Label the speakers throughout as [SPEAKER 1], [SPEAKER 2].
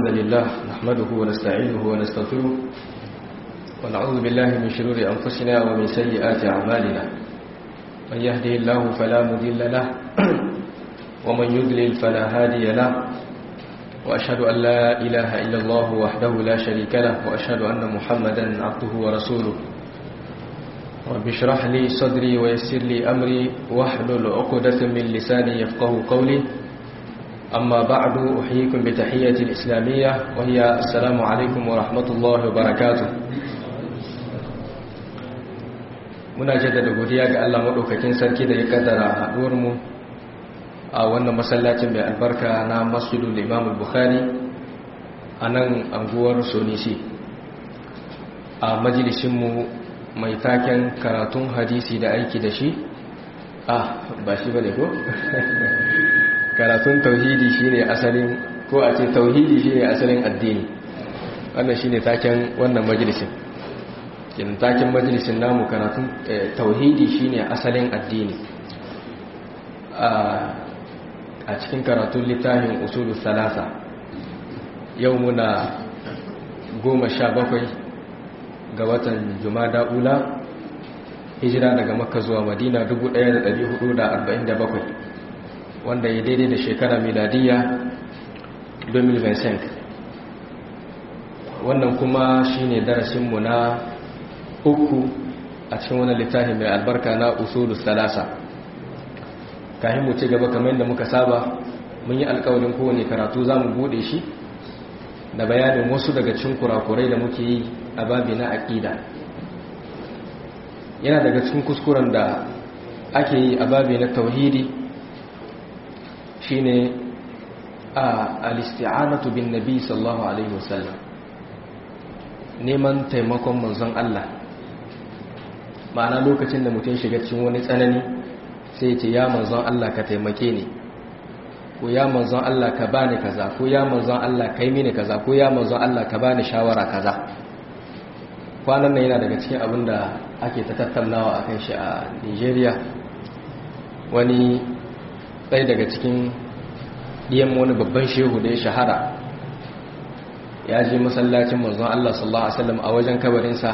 [SPEAKER 1] الحمد لله نحمده ونستعينه ونستغفره ونعوذ بالله من شرور أنفسنا ومن سيئات أعمالنا من يهده الله فلا مضل له ومن يضلل فلا هادي له وأشهد أن لا إله إلا الله وحده لا شريك له وأشهد أن محمدا عبده ورسوله رب اشرح لي صدري ويسر لي أمري واحلل عقدة من لساني يفقه قولي أما بعد أحييكم بتحية الإسلامية وهي السلام عليكم ورحمة الله وبركاته muna jaddada godiya ga Allah maɗaukakin sarki da ya kaddara haɗuwarmu a wannan masallacin mai albarka na masjidul imam bukhari a nan anguwar sonisi a majalisinmu mai taken karatun hadisi da aiki da shi ah ba shi ba ne ko? karatun tauhidi shine asalin ko a ce tauhidi shine asalin addini wannan shine taken wannan majalisin kin taken majalisin namu karatun tauhidi shine asalin addini a cikin karatun littafin usulu salasa yau muna goma sha bakwai ga watan jumada ula hijira daga makka zuwa madina 1447 wanda ya daidai da shekara miladiya 2025 wannan kuma shine darasinmu na uku a cikin wani littafi mai albarka na usulu salasa kayan mu ci gaba kamar yadda muka saba mun yi alkawalin kowane karatu za mu bude shi da bayanin wasu daga cikin kurakurai da muke yi a babi na aƙida yana daga cikin kuskuren da ake yi a babi na tauhidi shine al-isti'anatu bin nabi sallallahu alaihi wasallam neman taimakon manzon Allah ma'ana lokacin da mutum shiga cikin wani tsanani sai ce ya manzon Allah ka taimake ni ko ya manzon Allah ka bani kaza ko ya manzon Allah kai mini kaza ko ya manzon Allah ka bani shawara kaza kwanan nan yana daga cikin abin da ake ta tattaunawa akan shi a Nigeria wani ɗaya daga cikin ɗiyan wani babban shehu da ya shahara ya je masallacin manzon Allah sallallahu Alaihi wasallam a wajen kabarinsa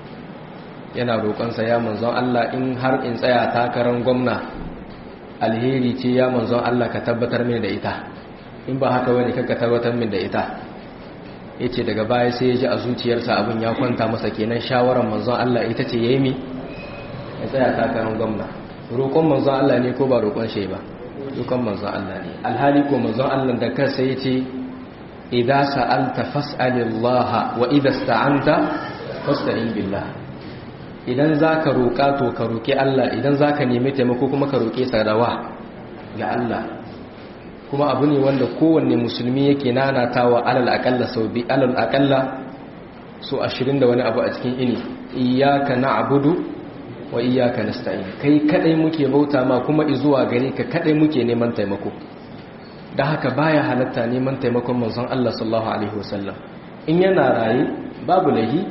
[SPEAKER 1] yana roƙonsa ya manzon Allah in har in tsaya takarar gwamna alheri ce ya manzon Allah ka tabbatar min da ita in ba haka wani ka tabbatar min da ita ya ce daga baya sai ya ji a zuciyarsa abin ya kwanta masa kenan shawarar manzon Allah ita ce ya yi mi ya tsaya takarar gwamna roƙon manzon Allah ne ko ba roƙon shi ba roƙon manzon Allah ne alhali ko manzon Allah da kansa ya ce idza sa'alta fas'alillaha wa idza sta'anta fasta'in billah idan zaka roƙa to ka roƙi Allah idan zaka nemi taimako kuma ka roƙe sadawa ga Allah kuma abu ne wanda kowanne musulmi yake nanatawa alal aqalla sau bi alal aqalla so 20 da wani abu a cikin ini iyyaka na'budu wa iyyaka nasta'in kai kadai muke bauta ma kuma izuwa gare ka kadai muke neman taimako da haka baya halatta neman taimakon manzon Allah sallallahu alaihi wasallam in yana raye babu lahi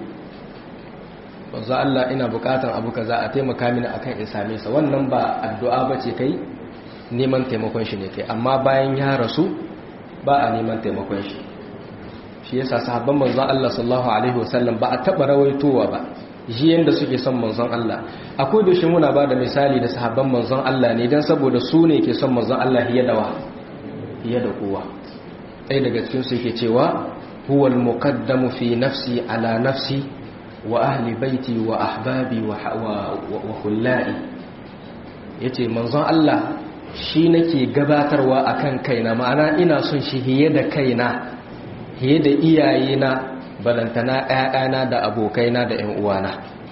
[SPEAKER 1] manzon Allah ina bukatan abu kaza a taimaka mini akan in same sa wannan ba addu'a bace kai neman taimakon shi ne kai amma bayan ya rasu ba a neman taimakon shi shi yasa sahabban manzon Allah sallallahu alaihi wasallam ba a taba rawaitowa ba ji yanda suke son manzon Allah akwai da shi muna ba da misali da sahabban manzon Allah ne dan saboda su ne ke son manzon Allah hiya dawa fiye da kowa ɗaya daga cikinsu yake cewa huwal muqaddamu fi nafsi ala nafsi wa ahli baiti wa ahbabi wa hullai yace manzon Allah shi nake gabatarwa akan kaina ma'ana ina son shi hiye da kaina hiye da iyayena balantana ƴaƴana da abokaina da ƴan uwana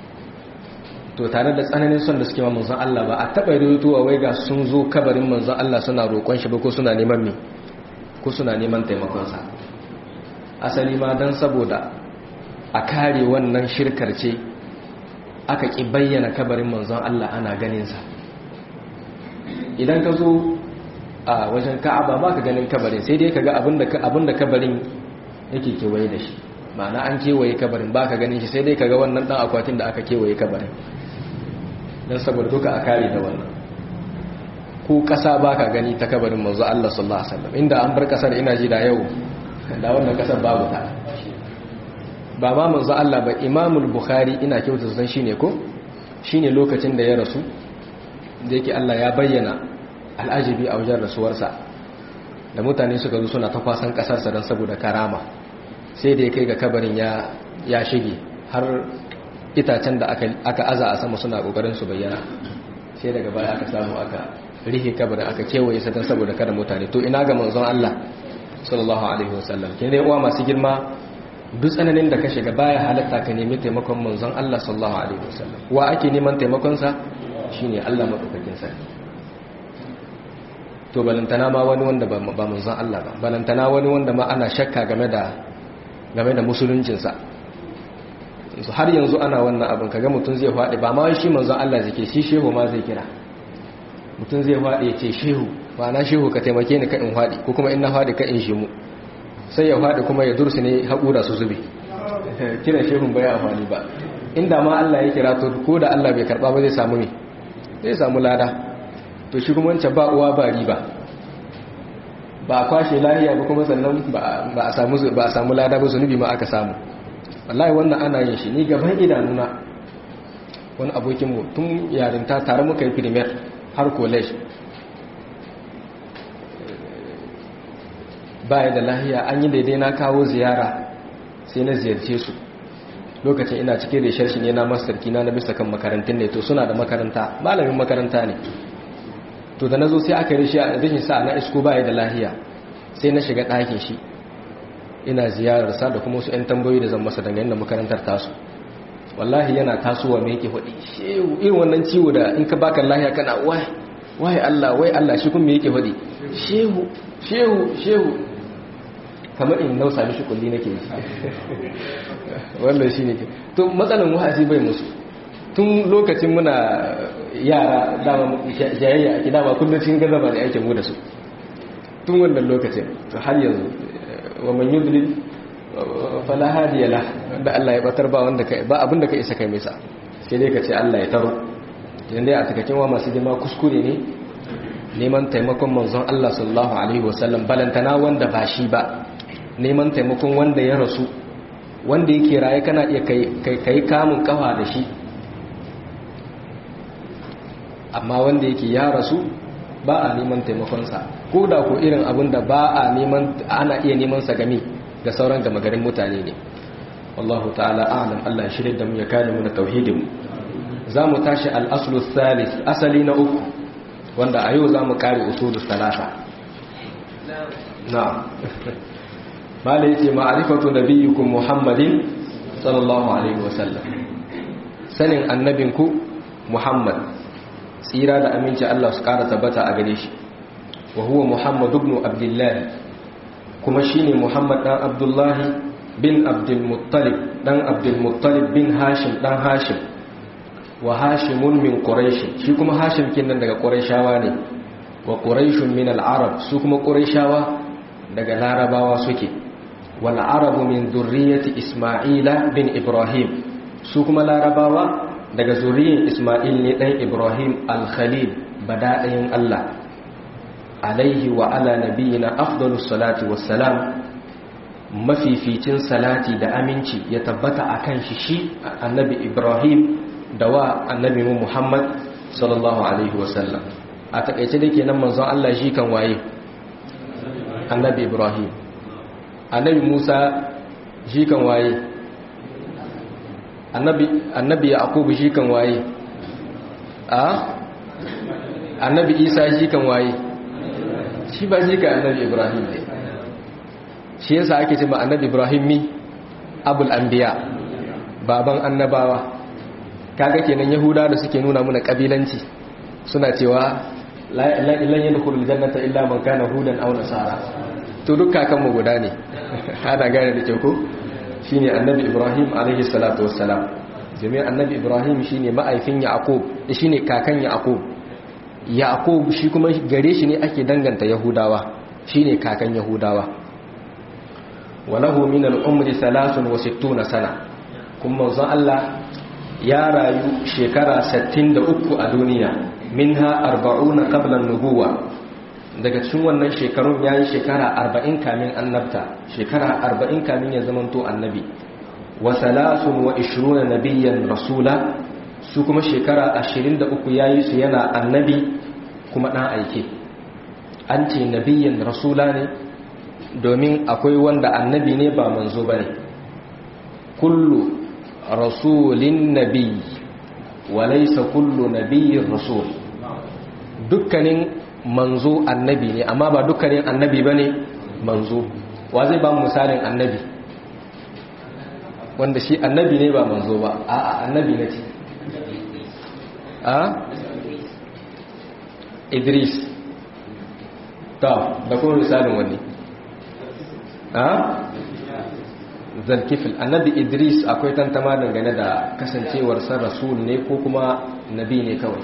[SPEAKER 1] to tare da tsananin son da suke ma manzon Allah ba a taɓa rituwa wai ga sun zo kabarin manzon Allah suna roƙon shi ba ko suna neman me ko suna neman taimakonsa asali ma don saboda a kare wannan shirkar ce aka ƙi bayyana kabarin manzon Allah ana ganinsa idan ka zo a wajen ka'aba ba ka ganin kabarin sai dai ka ga abinda kabarin yake kewaye da shi ma'ana an kewaye kabarin ba ka ganin shi sai dai ka ga wannan ɗan akwatin da aka kewaye kabarin don saboda duka a kare da wannan ko ƙasa ba ka gani ta kabarin manzo Allah sallallahu alaihi wasallam inda an bar ƙasar ina ji da yau da wannan kasar babu ta ba ma manzo Allah ba imamul bukhari ina kyautar san shine ko shine lokacin da ya rasu da yake Allah ya bayyana al'ajibi a wajen rasuwarsa da mutane suka zo suna ta kwasan kasarsa don saboda karama sai da ya kai ga kabarin ya shige har itacen da aka aza a sama suna kokarin su bayyana sai daga baya aka samu aka rihe kabarin aka kewaye sa don saboda kada mutane to ina ga manzon Allah sallallahu alaihi wasallam kin dai uwa masu girma duk tsananin da ka shiga baya halatta ka nemi taimakon manzon Allah sallallahu alaihi wasallam wa ake neman taimakon sa shine Allah madaukakin sarki to balantana ma wani wanda ba manzon Allah ba balantana wani wanda ma ana shakka game da game da musuluncin sa su har yanzu ana wannan abin kaga mutum zai faɗi ba ma shi manzon Allah zake shi shehu ma zai kira mutum zai faɗi ya ce shehu ba na shehu ka taimake ni ka in faɗi ko kuma in na faɗi ka in shi mu sai ya faɗi kuma ya dursu ne haƙura su zube kira shehun bai amfani ba inda ma Allah ya kira to ko da Allah bai karɓa ba zai samu ne zai samu lada to shi kuma wancan ba uwa ba riba ba a kwashe lahiya ba kuma sannan ba a samu ba a samu lada ba zunubi ma aka samu wallahi wannan ana yin shi ni gaban idanuna wani abokin mu tun yarinta tare muka yi premier har college baya da lahiya an yi daidai na kawo ziyara sai na ziyarce su lokacin ina cikin reshar shi ne na masarki na na bisa kan makarantun ne to suna da makaranta malamin makaranta ne to da na zo sai aka rishi a rashin sa na isko baya da lahiya sai na shiga ɗakin shi ina ziyararsa da kuma wasu 'yan tambayoyi da zan masa dangane da makarantar tasu wallahi yana tasowa mai yake faɗi shehu irin wannan ciwo da in ka baka lahiya kana wai wai Allah wai Allah shi kuma yake faɗi shehu shehu shehu kamar in nausa mishi kulli nake yi wannan shi ne to matsalan wa'azi bai musu tun lokacin muna yara dama jayayya ake dama kullum cikin gazaba da aikin mu da su tun wannan lokacin to har yanzu wa man yudlil fala hadiya la da Allah ya batar ba wanda kai ba abinda ka isa kai misa sai dai ka ce Allah ya taro idan dai a takakin wa masu girma kuskure ne neman taimakon manzon Allah sallallahu alaihi wasallam balantana wanda ba shi ba neman taimakon wanda ya rasu wanda yake raye kana iya kai kamun kafa da shi amma wanda yake ya rasu ba a neman taimakonsa ko da ko irin abin da ba a neman ana iya neman sa game ga sauran gama garin mutane ne wallahu ta'ala a'lam Allah shirin da mu ya kare mu na tauhidin za mu tashi al-aslu thalith asali na uku wanda a yau za mu kare usulus talata na'am malai yace ma'rifatu nabiyyukum muhammadin sallallahu alaihi wasallam sanin annabinku muhammad tsira da aminci Allah su kara tabbata a gare shi wa huwa muhammad ibn abdullah kuma shine muhammad dan abdullahi bin abdul muttalib dan abdul muttalib bin hashim dan hashim wa hashimun min quraish shi kuma hashim kinnan daga quraishawa ne wa quraishun min al-arab su kuma quraishawa daga larabawa suke wal arabu min dhurriyyati isma'ila bin ibrahim su kuma larabawa daga zuriyar isma'il ne dan ibrahim al-khalil bada'ayin Allah alaihi wa ala nabiyina afdalus salati wassalam mafificin salati da aminci ya tabbata akan shi shi annabi ibrahim da wa annabi Muhammad sallallahu alaihi wasallam a takaice da kenan manzon Allah shi kan waye annabi Ibrahim annabi Musa shi kan waye annabi annabi Yaqub shi kan waye a annabi Isa shi kan waye shi ba shi kan annabi Ibrahim ne shi yasa ake cewa annabi Ibrahim mi abul anbiya baban annabawa kaga kenan yahuda da suke nuna muna kabilanci suna cewa lan yadkhulul jannata illa man kana hudan aw nasara to duk kakan mu guda ne ana gane da kyau ko shine annabi ibrahim alaihi salatu wassalam jami'an annabi ibrahim shine ma'aifin yaqub shine kakan yaqub yaqub shi kuma gare shi ne ake danganta yahudawa shine kakan yahudawa walahu min al-umri 63 sana kuma manzon Allah ya rayu shekara 63 a duniya minha 40 qabla an-nubuwa daga cikin wannan shekarun ya yi shekara arba'in kamin annabta shekara arba'in kamin ya zamanto annabi wa salasun wa ishiruna nabiyyan rasula su kuma shekara ashirin da uku ya yi su yana annabi kuma ɗan aike an ce nabiyyan rasula ne domin akwai wanda annabi ne ba manzo ba ne kullu rasulin nabi wa laisa kullu nabiyyin rasul dukkanin manzo annabi ne amma ba dukkanin annabi ba ne manzo wa zai ba misalin annabi wanda shi annabi ne ba manzo ba a annabi na ce a idris ta da kuma misalin wani a zalkifil annabi idris akwai tantama dangane da kasancewarsa rasul ne ko kuma nabi ne kawai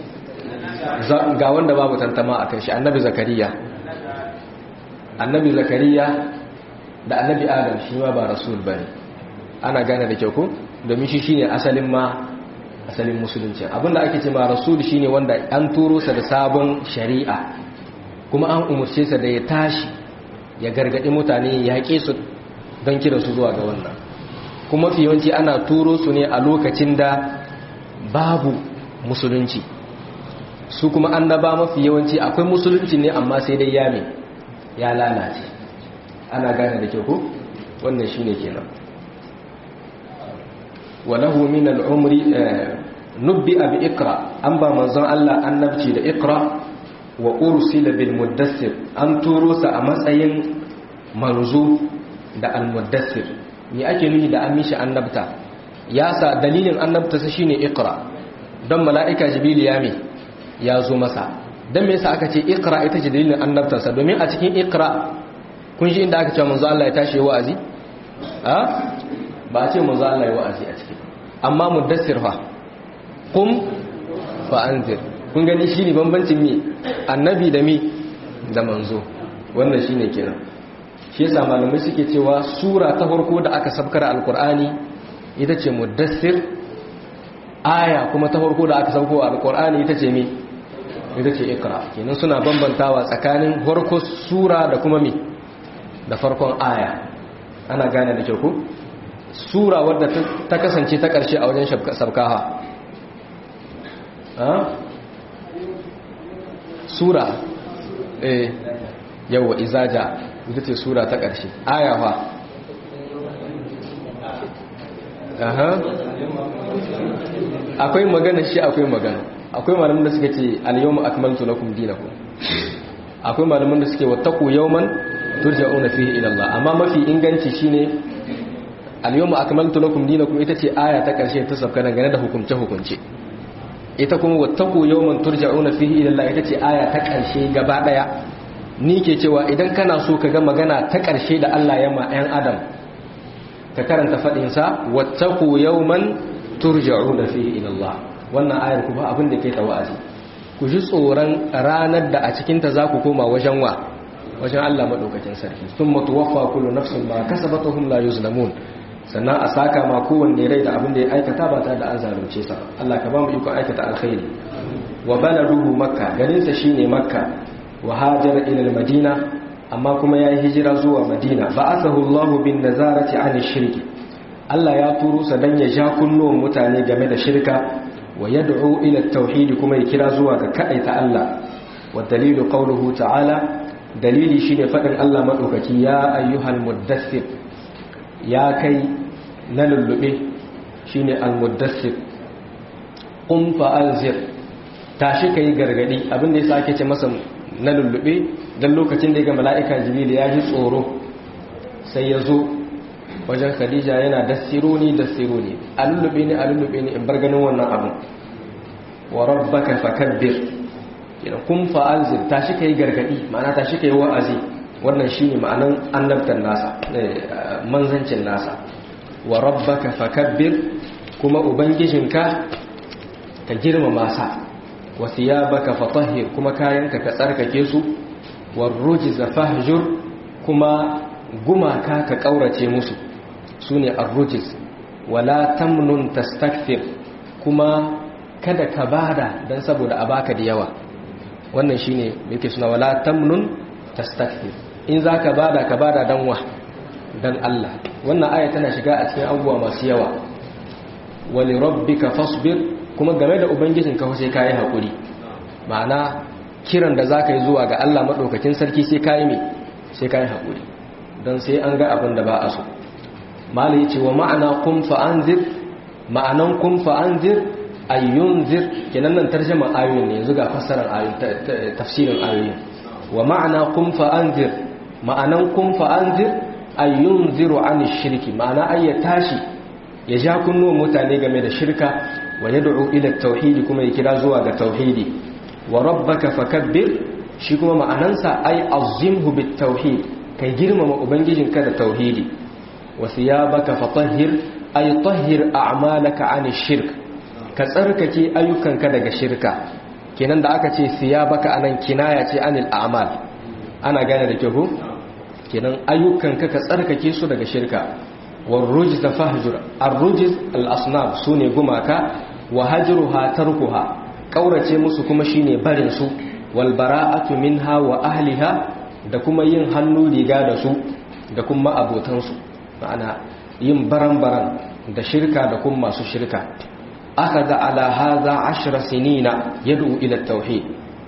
[SPEAKER 1] ga wanda babu tantama a kan shi annabi zakariya annabi zakariya da annabi adam shi ma ba rasul bane ana gane da kyau ko domin shi shine asalin ma asalin musulunci abinda ake ce ma rasul shine wanda an turo sa da sabon shari'a kuma an umurce sa da ya tashi ya gargadi mutane ya yaƙe su don kira su zuwa ga wannan kuma fi yawanci ana turo su ne a lokacin da babu musulunci su kuma annaba mafi yawanci akwai musulunci ne amma sai dai ya me ya lalace ana gane da kyau ko wannan shine kenan walahu min al-umri nubbi bi iqra an ba manzon Allah annabci da iqra wa ursila bil muddassir an turo sa a matsayin manzo da al-muddassir me ake nufi da an mishi annabta ya sa dalilin annabta sa shine iqra don mala'ika jibril ya me ya zo masa don me yasa aka ce ikra ita ce dalilin annabtarsa domin a cikin ikra kun shi inda aka ce manzo Allah ya tashi wa'azi a ba a ce manzo Allah ya wa'azi a ciki amma muddassir fa qum fa anzir kun gani shine bambancin me annabi da me da manzo wannan shine kenan shi yasa malamai suke cewa sura ta farko da aka sabkar alqur'ani ita ce muddassir aya kuma ta farko da aka sauko alqur'ani ita ce me ita ce ikra kenan suna bambantawa tsakanin farko sura da kuma mi da farkon aya ana gane da kyau ko sura wadda ta kasance ta karshe a wajen sabkaha sura eh yawa izaja ita ce sura ta karshe aya fa aha akwai magana shi akwai magana akwai malaman da suka ce al-yawma akmaltu lakum dinakum akwai malaman da suke wattaqu yawman turja'una fihi ila Allah amma mafi inganci shine al-yawma akmaltu lakum dinakum ita ce aya ta karshe ta sabka dangane da hukunce hukunce ita kuma wattaqu yawman turja'una fihi ila Allah ita ce aya ta karshe gaba daya ni ke cewa idan kana so ka ga magana ta karshe da Allah ya ma ɗan adam ka karanta fadin sa wattaqu yawman turja'una fihi ila Allah wannan ayar ku ba abin da ke ta wa'azi ku ji tsoron ranar da a cikinta za ku koma wajen wa wajen Allah maɗaukakin sarki sun matuwafa kullu nafsin ma kasabatuhum la yuzlamun sannan a saka ma kowanne rai da abin da ya aikata ba tare da an zalunce sa Allah ka ba mu iko aikata alkhairi wa baladuhu makka garin sa shine makka wa hajara ila madina amma kuma ya yi hijira zuwa madina ba'athahu Allahu bin nazarati 'ani shirki Allah ya turo sa dan ya ja kunnuwan mutane game da shirka wa yad'u ila at-tauhid kuma ya kira zuwa ga kadaita Allah wa dalilu qawluhu ta'ala dalili shine fadin Allah madaukaki ya ayyuhal muddaththir ya kai na lullube shine al-muddaththir qum fa anzir tashi kai gargadi abinda yasa ake ce masa na lullube dan lokacin da ya ga mala'ika jibril ya ji tsoro sai ya zo wajen khadija yana dasironi dasironi a lullube ne a lullube ne in bar ganin wannan abin wa rabbaka fakabbir kina kun fa'anzir tashi kai gargadi ma'ana tashi kai wa'azi wannan shine ma'anan annabtan nasa manzancin nasa wa rabbaka fakabbir kuma ubangijinka ka girmama sa wa thiyabaka fatahhir kuma kayanka ka tsarkake su war rujza fahjur kuma gumaka ka kaurace musu su ne arrujis wala tamnun tastakfir kuma kada ka bada don saboda a baka da yawa wannan shine yake suna wala tamnun tastakthir in zaka bada ka bada dan wa dan Allah wannan aya tana shiga a cikin abubuwa masu yawa wali rabbika fasbir kuma game da ubangijin ka sai kai hakuri ma'ana kiran da zaka yi zuwa ga Allah madaukakin sarki sai kai me sai kai hakuri dan sai an ga abin da ba a so malai yace wa ma'ana qum fa anzir ma'anan qum fa anzir ayyunzir kenan nan tarjuma ayoyin ne yanzu ga fassarar ayoyin tafsirin ayoyin wa ma'ana qum fa anzir ma'anan qum fa anzir ayyunziru an shirki ma'ana ay ya tashi ya ja kunnuwan mutane game da shirka wa yad'u ila tauhidi kuma ya kira zuwa ga tauhidi wa rabbaka fakabbir shi kuma ma'anansa ay azimhu bit tauhid kai girmama ubangijinka da tauhidi wa thiyabaka fatahhir ay tahhir a'malaka an shirk ka tsarkake ayyukanka daga shirka kenan da aka ce thiyabaka anan kinaya ce anil a'mal ana gane da kyau kenan ayyukanka ka tsarkake su daga shirka warrujiz da fahjur arrujiz al-asnam sune gumaka wa hajruha tarkuha kaurace musu kuma shine barin su wal bara'atu minha wa ahliha da kuma yin hannu riga da su da kuma abotan su ma'ana yin baran-baran da shirka da kuma masu shirka akhadha ala hadha 10 sinina yad'u ila at-tauhid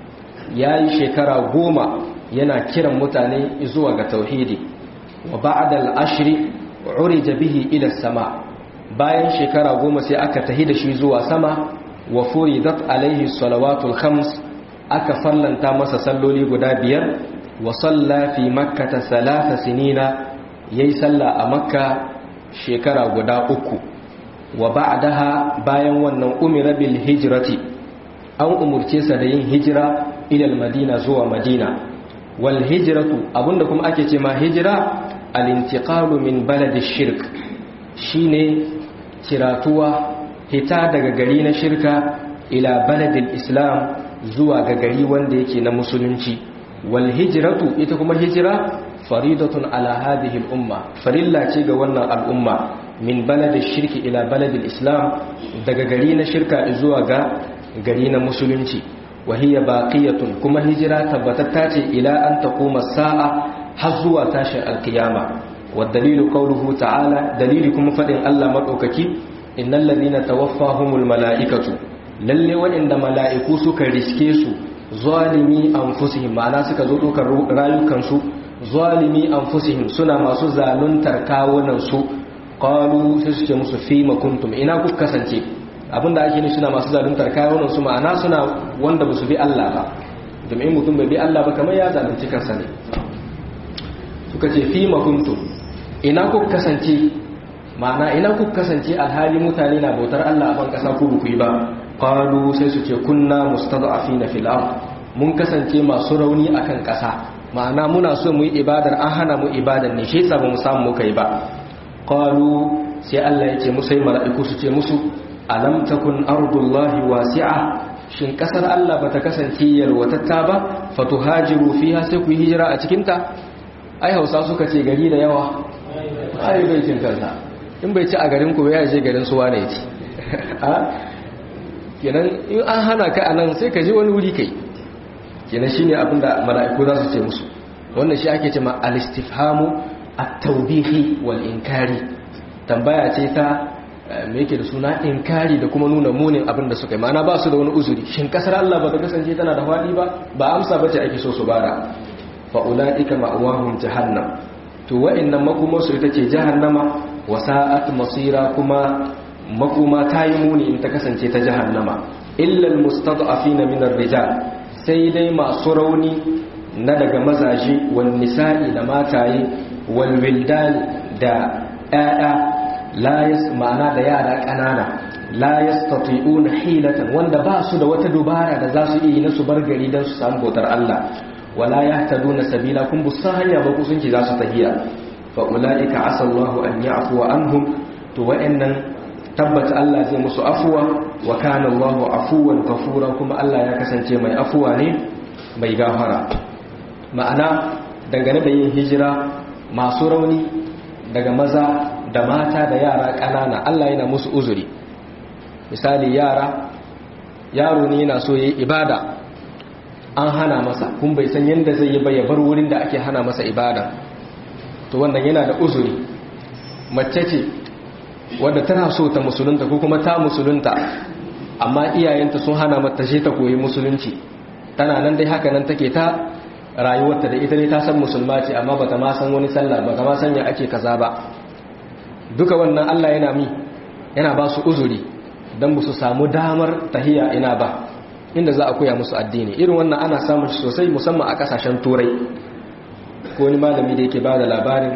[SPEAKER 1] yayi shekara goma yana kiran mutane zuwa ga tauhidi wa ba'da al-ashri urija bihi ila sama bayan shekara goma sai aka tahi da shi zuwa sama wa furidat alaihi salawatul khams aka fallanta masa salloli guda biyar wa salla fi makkata salasa sinina yayi salla a makka shekara guda uku wa ba'daha bayan wannan umira bil hijrati an umurce sa da yin hijira ila madina zuwa madina wal hijratu abunda kuma ake ce ma hijira al-intiqalu min baladi shirk shine ciratuwa hita daga gari na shirka ila baladil islam zuwa ga gari wanda yake na musulunci wal hijratu ita kuma hijira faridatun ala hadhihi al umma farilla ce ga wannan al'umma min baladish shirki ila baladil islam daga gari na shirka zuwa ga gari na musulunci wa hiya baqiyatun kuma hijira tabbatatta ce ila an taquma sa'a har zuwa tashin alkiyama wa dalilu qawluhu ta'ala dalili kuma fadin Allah madaukaki innal ladina tawaffahumul malaikatu lalle waɗanda mala'iku suka riske su zalimi anfusihim ma'ana suka zo dokar rayukan su zalimi anfusihim suna masu zaluntar kawunan su qalu sai su ce musu fima kuntum ina ku kasance abinda ake nufi suna masu zaluntar kawunan su ma'ana suna wanda ba su bi Allah ba domin mutum bai bi Allah ba kamar ya zalunci kansa ne suka ce fi makuntum ina ku kasance ma'ana ina ku kasance alhali mutane na bautar Allah a ban kasa ku ku yi ba qalu sai su ce kunna mustad'afina fil ard mun kasance masu rauni akan kasa ma'ana muna so mu yi ibadar an hana mu ibadar ne shi yasa ba mu samu muka yi ba qalu sai Allah ya ce musu sai mala'iku su ce musu alam takun ardullahi wasi'a shin kasar Allah bata kasance yalwatatta ba fatuhajiru fiha sai ku hijira a cikin ta ai Hausa suka ce gari da yawa ai bai cin kansa in bai ci a garin ku ya je garin su wane ci kenan in an hana ka anan sai ka je wani wuri kai kenan shine abinda mala'iku za su ce musu wannan shi ake cewa al-istifhamu at-tawbihi wal inkari tambaya ce ta me yake da suna inkari da kuma nuna munin abin da suka yi ma'ana ba su da wani uzuri shin kasar Allah ba ta kasance tana da faɗi ba ba amsa bace ake so su bada fa ulaika ma'awahum jahannam to wa'annan makomar su ita ce jahannama wa sa'at masira kuma makoma ta yi muni in ta kasance ta jahannama illa almustad'afina min ar-rijal sai dai masu rauni na daga mazaje wal nisa'i da mataye wal wildan da ƴaƴa la yas ma'ana da yara ƙanana la yastati'una hilatan wanda ba su da wata dubara da za su iya na su bar gari don su samu bautar Allah wala yahtaduna sabila kun bu san hanya ba ku sun ci za su tahiya fa ulaika asallahu an ya'fu anhum to wa'annan tabbata Allah zai musu afuwa wa kana Allahu afuwan ghafura kuma Allah ya kasance mai afuwa ne mai gafara ma'ana dangane da yin hijira masu rauni daga maza da mata da yara ƙanana Allah yana musu uzuri misali yara yaro ne yana so yayi ibada an hana masa kun bai san yadda zai yi ba ya bar wurin da ake hana masa ibada to wannan yana da uzuri mace ce wadda tana so ta musulunta ko kuma ta musulunta amma iyayenta sun hana mata shi ta koyi musulunci tana nan dai haka nan take ta rayuwarta da ita ne ta san musulma ce amma bata ma san wani sallah bata ma san ya ake kaza ba duka wannan Allah yana mi yana ba su uzuri dan su samu damar tahiya ina ba inda za a koya musu addini irin wannan ana samun shi sosai musamman a kasashen turai ko wani malami da yake ba da labarin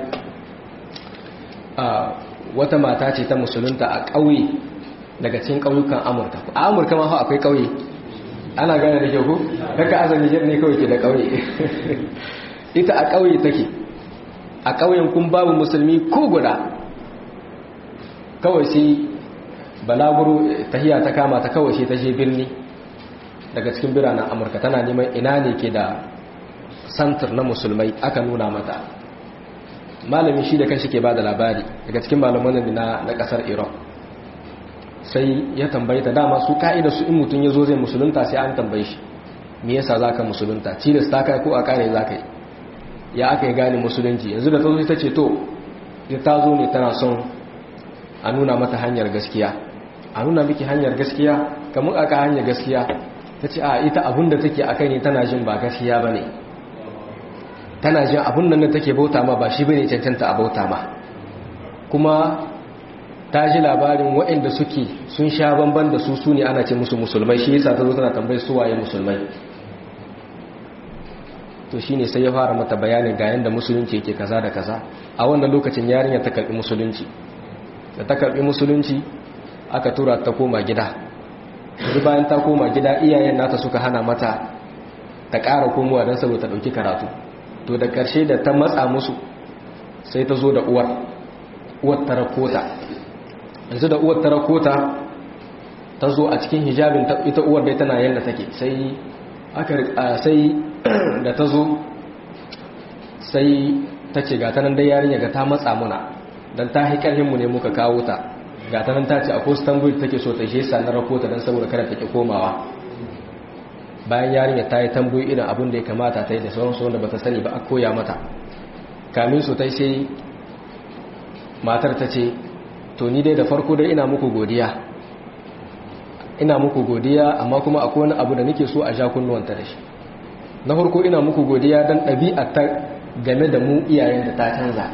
[SPEAKER 1] a wata mata ce ta musulunta a ƙauye daga cikin ƙauyukan amurka a amurka ma akwai ƙauye ana gane da kyau daga azami jar ne kawai ke da ƙauye ita a ƙauye take a ƙauyen kun babu musulmi ko guda kawai sai balaguro tahiya ta kama ta kawai sai ta je birni daga cikin biranen amurka tana neman ina ne ke da santar na musulmai aka nuna mata malami shi da kanshi ke ba da labari daga cikin malaman na na kasar iran sai ya tambaye ta dama su ka'ida su in mutum ya zo zai musulunta sai an tambaye shi me yasa za ka musulunta tilas ta kai ko a kare za ka yi ya aka yi gane musulunci yanzu da ta zo ta ce to ya ta zo ne tana son a nuna mata hanyar gaskiya a nuna miki hanyar gaskiya kamar aka hanyar gaskiya ta ce a ita abin da take a kai ne tana jin ba gaskiya ba ne tana jin abin nan da take bauta ma ba shi bane cancanta a bauta ma kuma ta ji labarin waɗanda suke sun sha bamban da su su ne ana ce musu musulmai shi yasa ta zo tana tambayar su waye musulmai to shine sai ya fara mata bayanin ga yanda musulunci yake kaza da kaza a wannan lokacin yarinya ta karbi musulunci da ta karbi musulunci aka tura ta koma gida duk bayan ta koma gida iyayen nata suka hana mata ta ƙara komowa don saboda ta ɗauki karatu to da ƙarshe da ta matsa musu sai ta zo da uwar uwar tarakota yanzu da uwar tarakota ta zo a cikin hijabin ita uwar dai tana yadda take sai aka sai da ta zo sai ta ce ga tanan dai yarinya ga ta matsa muna don ta haƙarhin mu ne muka kawo ta ga tanan ta ce a ko tambayi take so ta shesa na rakota don saboda kada ta ke komawa bayan yarinya ta yi tambayi irin abin da ya kamata ta yi da sauransu wanda ba ta sani ba a koya mata kamin su ta sai matar ta ce to ni dai da farko dai ina muku godiya ina muku godiya amma kuma akwai wani abu da nake so a sha kunnuwanta da shi na farko ina muku godiya don ɗabi'a ta game da mu iyayen da ta canza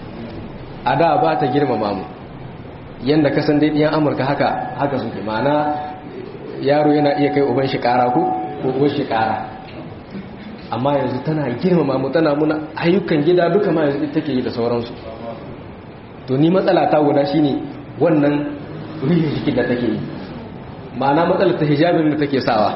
[SPEAKER 1] a da ba ta girmama mu yadda kasan dai ɗiyan amurka haka haka suke ma'ana yaro yana iya kai uban shi ƙara ko ko shi ƙara amma yanzu tana girmama mu tana muna ayyukan gida duka ma yanzu take yi da sauransu to ni matsala ta guda shine wannan ruhin jikin da take yi ma'ana matsalar ta hijabin da take sawa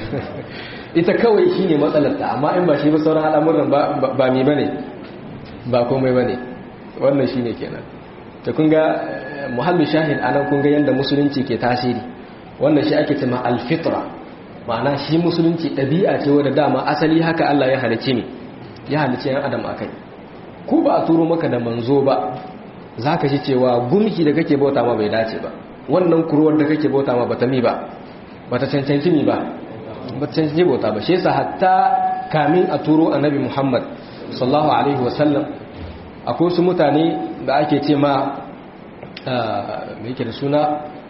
[SPEAKER 1] ita kawai shine matsalar ta amma in ba shi ba sauran al'amuran ba ba mi bane ba komai bane wannan shine kenan to kun ga muhallu shahid anan kun ga yanda musulunci ke tasiri wannan shi ake cewa al-fitra ma'ana shi musulunci ɗabi'a ce wadda dama asali haka Allah ya halice ni ya halice yan adam akai ko ba a turo maka da manzo ba zaka ji cewa gumki da kake bauta ma bai dace ba wannan kuruwar da kake bauta ma bata mi ba bata cancanci mi ba bata cancanci bauta ba shi yasa hatta kamin a turo annabi Muhammad sallallahu alaihi wasallam akwai su mutane da ake ce ma me yake da suna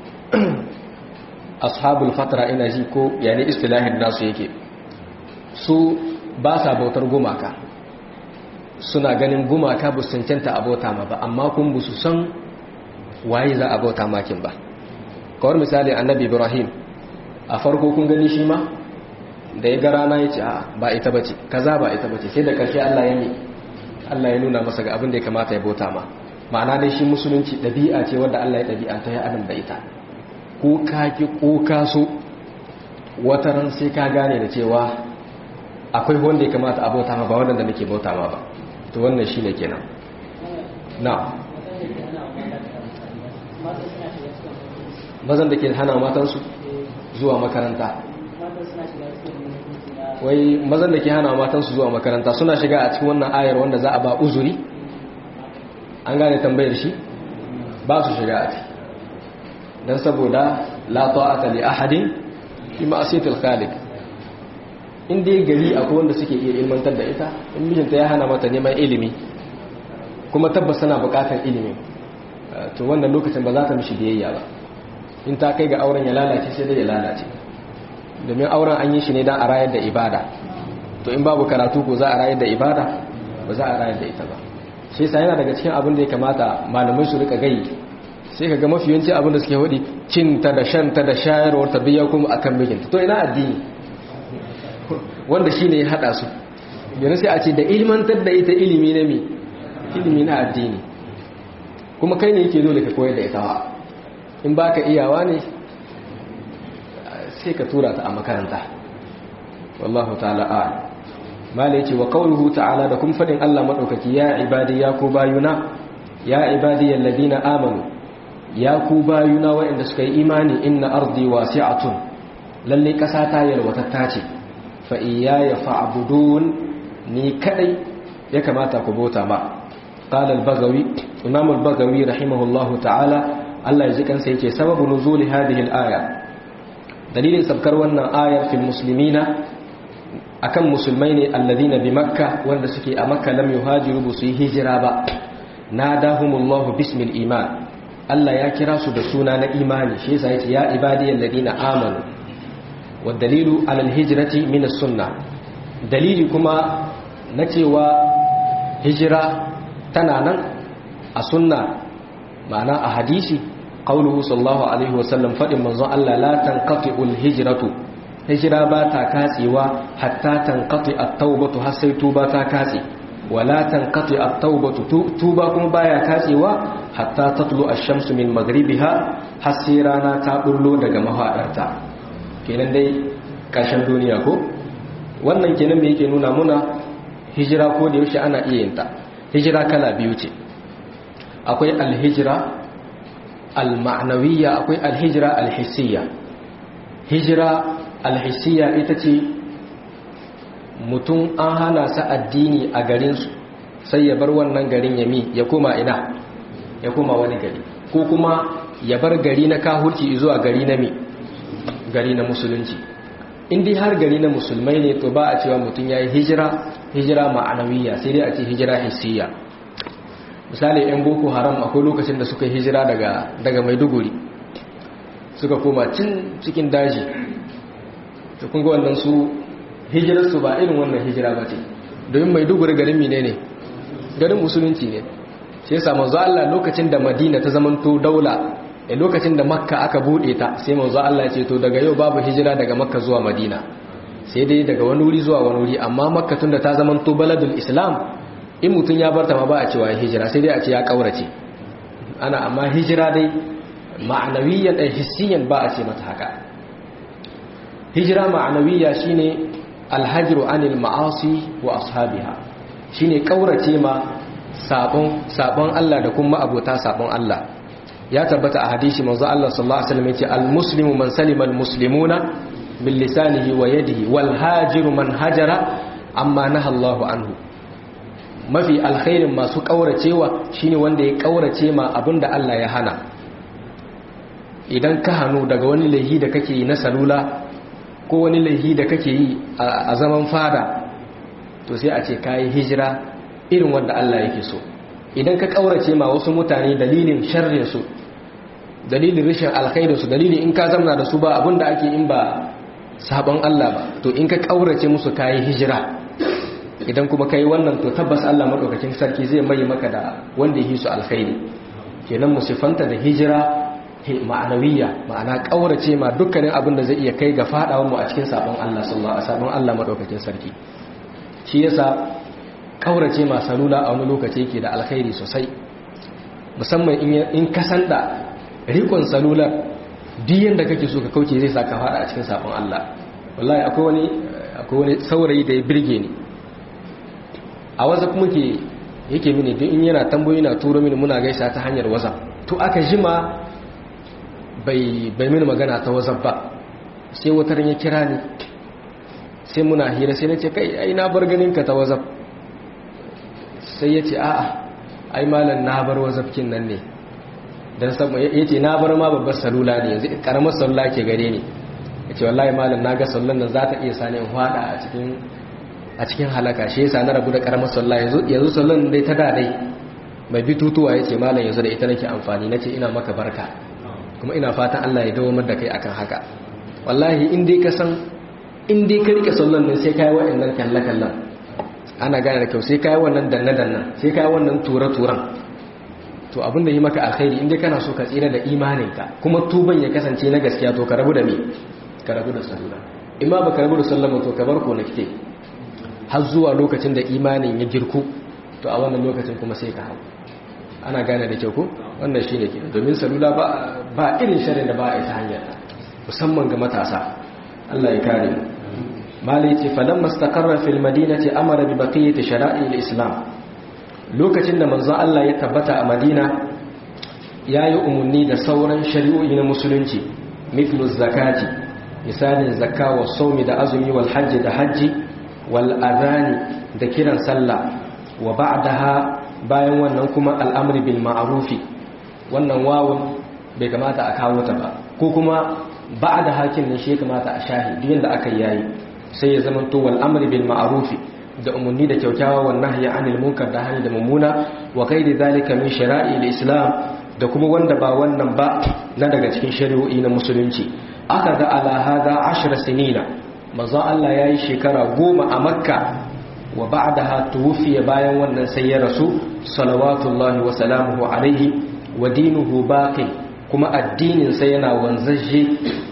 [SPEAKER 1] ashabul fatra ina ji ko yani istilahin nasu yake su ba sa bautar gumaka suna ganin gumaka ba su cancanta abota ma ba amma kun bu su san waye za a bauta makin ba kawar misali annabi ibrahim a farko kun gani shi ma da ya ga rana ya ce a ba ita bace kaza ba ita bace sai da karshe Allah ya ne Allah ya nuna masa ga abin da ya kamata ya bauta ma ma'ana dai shi musulunci ɗabi'a ce wanda Allah ya ɗabi'anta ya adam da ita ko kaki ko kaso wata ran sai ka gane da cewa akwai wanda ya kamata a bauta ma ba wanda da nake bauta ma ba to wannan shine kenan na mazan da ke hana matansu zuwa makaranta wai mazan da ke hana matansu zuwa makaranta suna shiga a cikin wannan ayar wanda za a ba uzuri an gane tambayar shi ba su shiga a ciki don saboda la ta'ata li ahadin fi ma'asiyatil khaliq in dai gari akwai wanda suke iya ilmantar da ita in mijinta ya hana mata neman ilimi kuma tabbas tana bukatar ilimi to wannan lokacin ba za ta mishi biyayya ba in ta kai ga auren ya lalace sai dai ya lalace domin auren an yi shi ne don a rayar da ibada to in babu karatu ko za a rayar da ibada ba za a rayar da ita ba shi yasa yana daga cikin abin da ya kamata malamai su rika gai sai ka ga mafi yawanci abin da suke hudi cinta da shanta da shayarwar ta biya kuma akan mijinta to ina addini wanda shine ya hada su yanzu sai a ce da ilmantar da ita ilimi na mi ilimi na addini kuma kai ne yake dole ka koyar da ita wa in baka iyawa ne sai ka tura ta a makaranta wallahu ta'ala a'lam mala yace wa qawluhu ta'ala da kun fadin Allah madaukaki ya ibadi ya ku bayuna ya ibadi alladhina amanu ya ku bayuna waɗanda suka yi imani inna ardi wasi'atun lalle kasa ta yalwatatta ce fa iyaya fa'budun ni kadai ya kamata ku bota ma qala al-baghawi imam al-baghawi rahimahullahu ta'ala Allah ya ji kansa yake sababu nuzuli hadhihi al-aya dalilin sabkar wannan ayar fil muslimina akan musulmai ne alladhina bi makka wanda suke a makka lam yuhajiru bu su yi hijira ba nadahumullahu bismil iman Allah ya kira su da suna na imani shi yasa yace ya ibadiyal ladina amanu wa dalilu alal hijrati min as-sunnah dalili kuma na cewa hijira tana nan a sunna ma'ana a hadisi qauluhu sallallahu alaihi wasallam fadin manzon Allah la tanqati'ul hijratu hijira ba ta katsewa hatta tanqati at-taubatu har sai tuba ta katse wala tanqati at-taubatu tuba kuma baya katsewa hatta tatlu ash-shamsu min maghribiha har sai rana ta bullo daga mahadarta kenan dai kashin duniya ko wannan kenan me yake nuna muna hijira ko da yaushe ana iya yin ta hijira kala biyu ce akwai al-hijra al-ma'nawiyya akwai al-hijra al-hissiyya hijira al-hissiyya ita ce mutum an hana sa addini a garinsu sai ya bar wannan garin yami ya koma ina ya koma wani gari ko kuma ya bar gari na kahurci zuwa gari na mi gari na musulunci indai har gari na musulmai ne to ba a cewa mutum ya yi hijira hijira ma'anawiyya sai dai a ce hijira hissiyya misali yan boko haram akwai lokacin da suka hijira daga daga maiduguri suka koma cin cikin daji to kun ga wannan su hijirarsu ba irin wannan hijira ba ce domin maiduguri garin mine ne garin musulunci ne sai yasa manzo Allah lokacin da Madina ta zamanto daula a lokacin da Makka aka bude ta sai manzo Allah ya ce to daga yau babu hijira daga Makka zuwa Madina sai dai daga wani wuri zuwa wani wuri amma Makka tunda ta zamanto baladul Islam in mutun ya barta ma ba a cewa hijira sai dai a ce ya kaurace ana amma hijira dai ma'anawiyan da hissiyan ba a ce mata haka hijira ma'anawiya shine alhajiru anil ma'asi wa ashabiha shine kaurace ma sabon sabon Allah da kuma abota sabon Allah ya tabbata a hadisi manzo Allah sallallahu alaihi wasallam yace almuslimu man salima almuslimuna bil lisanihi wa yadihi wal hajiru man hajara amma naha Allahu anhu mafi alkhairin masu kauracewa shine wanda ya kaurace ma abinda Allah ya hana idan ka hanu daga wani laihi da kake yi na salula ko wani laihi da kake yi a zaman fada to sai a ce kayi hijira irin wanda Allah yake so idan ka kaurace ma wasu mutane dalilin sharrin su dalilin rashin alkhairin su dalilin in ka zamna da su ba abinda ake in ba sabon Allah ba to in ka kaurace musu kayi hijira idan kuma kai wannan to tabbas Allah madaukakin sarki zai mai maka da wanda yake su alkhairi kenan musifanta da hijira ma'anawiyya ma'ana kaurace ma dukkanin abin da zai iya kai ga fadawar mu a cikin sabon Allah sallallahu alaihi wasallam Allah madaukakin sarki shi yasa kaurace ma salula a wani lokaci yake da alkhairi sosai musamman in ka san da rikon salular diyan da kake so ka kauce zai saka fada a cikin sabon Allah wallahi akwai wani akwai wani saurayi da ya birge ni a wazaf muke yake mini duk in yana tambayoyi na turo mini muna gaisa ta hanyar wazaf to aka jima bai mini magana ta wazaf ba sai wutar ya kira ni sai muna hira sai na ce kai ai na bar ganinka ta wazaf sai ya ce a'a ai malam na bar wazafkin nan ne don saboda ya ce na bar ma babbar salula ne yanzu karamar salula ke gare ni ya ce wallahi malam na ga sallan nan za ta iya sani in hwada a cikin a cikin halaka shi yasa na rabu da karamar sallah yanzu yanzu sallan dai ta da dai mai bitutuwa ya ce malam yanzu da ita nake amfani nace ina maka barka kuma ina fatan Allah ya dawo da kai akan haka wallahi in dai ka san in dai ka rike sallan nan sai kai wa'annan kalle kallan ana gane da kyau sai kai wannan danna danna sai kai wannan tura turan to abin da yi maka alkhairi in dai kana so ka tsira da imaninka kuma tuban ya kasance na gaskiya to ka rabu da me ka rabu da sallah in ma baka rabu da sallama to ka bar ko na kike har zuwa lokacin da imanin ya girku to a wannan lokacin kuma sai ka hau ana gane da kyau ko wannan shine ke domin salula ba ba irin sharri da ba a ita hanyar musamman ga matasa Allah ya kare mu malai ce falamma istaqarra fil madinati amara bi baqiyati shara'i al-islam lokacin da manzon Allah ya tabbata a Madina yayi umarni da sauran shari'o'i na musulunci mithlu zakati misalin zakka wa sawmi da azumi wal hajji da hajji wal adhani da kiran sallah wa ba'daha bayan wannan kuma al'amri bil ma'rufi wannan wawun bai kamata a kawo ta ba ko kuma ba'da hakin ne shi ya kamata a shahi duk yanda aka yayi sai ya zama to wal amri bil ma'rufi da umarni da kyaukyawa wa nahyi anil munkar da hani da mummuna wa kaidi zalika min shara'i islam da kuma wanda ba wannan ba na daga cikin shari'o'i na musulunci aka ga ala hada ashra sinina manzo Allah yayi shekara goma a makka wa ba'daha tuwfiya bayan wannan sai ya rasu salawatullahi wa salamuhu alaihi wa dinuhu baqi kuma addinin sa yana wanzaje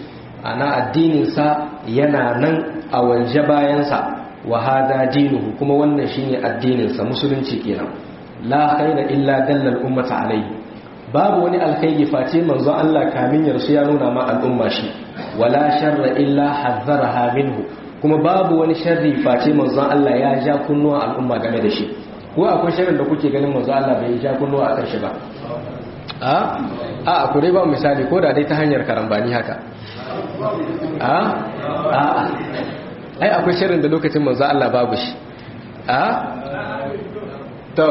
[SPEAKER 1] ana addinin sa yana nan a wanje bayan sa wa hada dinuhu kuma wannan shine addinin sa musulunci kenan la khaira illa dallal ummata alaihi babu wani alkhairi face manzo Allah kamin ya rasu ya nuna ma al'umma shi wala sharra illa hazzaraha minhu kuma babu wani sharri face manzo Allah ya ja kunnuwa al'umma game da shi ko akwai sharrin da kuke ganin manzo Allah bai ja kunnuwa akan shi ba a a ku dai ba misali ko da dai ta hanyar karambani haka a a ai akwai sharrin da lokacin manzo Allah babu shi a to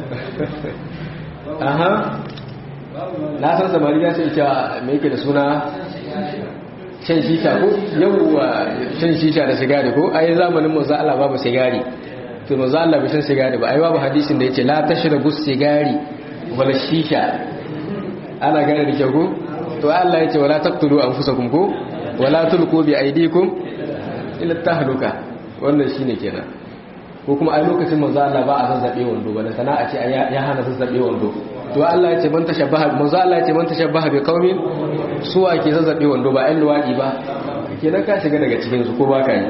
[SPEAKER 1] aha na san samari ya ce ita mai yake da suna shan shisha ko yawwa shan shisha da sigari ko ai zamanin manzo Allah babu sigari to manzo Allah bai shan sigari ba ai babu hadisin da yace la tashrabu sigari wala shisha ana gane da kyau ko to Allah yace wala taqtulu anfusakum ko wala tulqu bi aydikum ila tahluka wannan shine kenan ko kuma ai lokacin manzo Allah ba a zazzabe wando ba da sana'a ce ya hana zazzabe wando to Allah ya ce man tashabbaha manzo Allah ya ce man tashabbaha bi qaumin suwa ke zazzabe wando ba ɗan luwadi ba kenan ka shiga daga cikin su ko ba ka yi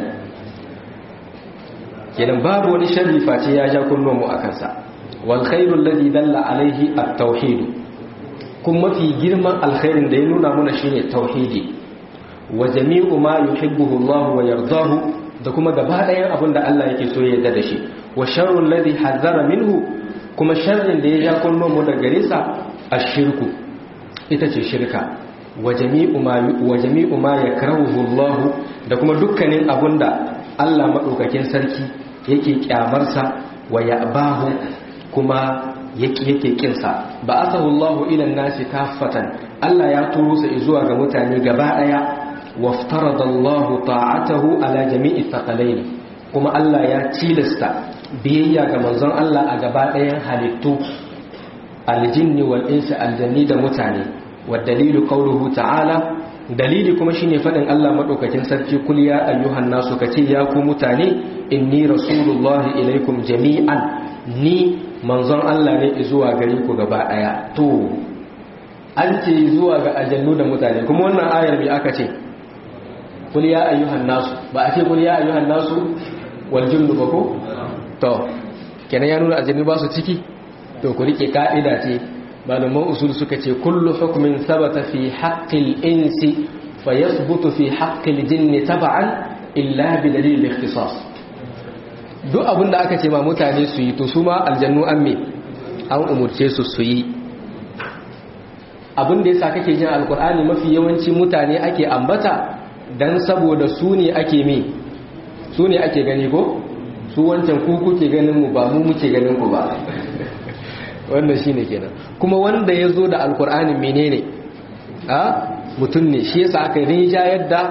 [SPEAKER 1] kenan babu wani sharri face ya ja kullum mu akan sa wal khairu alladhi dalla alaihi at-tauhid kun mafi girman alkhairin da ya nuna mana shine tauhidi wa jami'u ma yuhibbuhu Allah wa yardahu da kuma gaba ɗayan abin da Allah yake so ya yarda da shi wa sharru alladhi hazzara minhu kuma sharrin da ya ja kullum mu daga gare sa ashirku ita ce shirka wa jami'u ma wa jami'u ma yakrahuhu Allah da kuma dukkanin abinda Allah madaukakin sarki yake kyamar sa wa ya'bahu kuma yake yake kin sa ba'athahu Allah ila an-nasi kaffatan Allah ya turo sa zuwa ga mutane gaba daya waftarada Allah ta'atahu ala jami'i thaqalaini kuma Allah ya tilasta biyayya ga manzon Allah a gaba ɗayan halittu aljinni wal insi aljanni da mutane wa dalilu qawluhu ta'ala dalili kuma shine fadin Allah madaukakin sarki kul ya ayyuhan nasu kace ya ku mutane inni rasulullahi ilaikum jami'an ni manzon Allah ne zuwa gare ku gaba ɗaya to an ce zuwa ga aljannu da mutane kuma wannan ayar bi aka ce kul ya ayyuhan nasu ba a ce kul ya ayyuhan nasu wal jinnu ba ko to kenan ya nuna aljannu ba su ciki to ku rike ka'ida ce malaman usul suka ce kullu hukmin sabata fi haqqil insi fa yathbutu fi haqqil jinni tab'an illa bi dalil al-ikhtisas duk abinda aka ce ma mutane su yi to su ma aljannu an me an umurce su su yi abinda yasa kake jin alqur'ani mafi yawanci mutane ake ambata dan saboda su ne ake me su ne ake gani ko su wancan ku kuke ganin mu ba mu muke ganin ku ba wannan shine kenan kuma wanda ya zo da alkur'ani menene a mutum ne shi yasa aka rinja yadda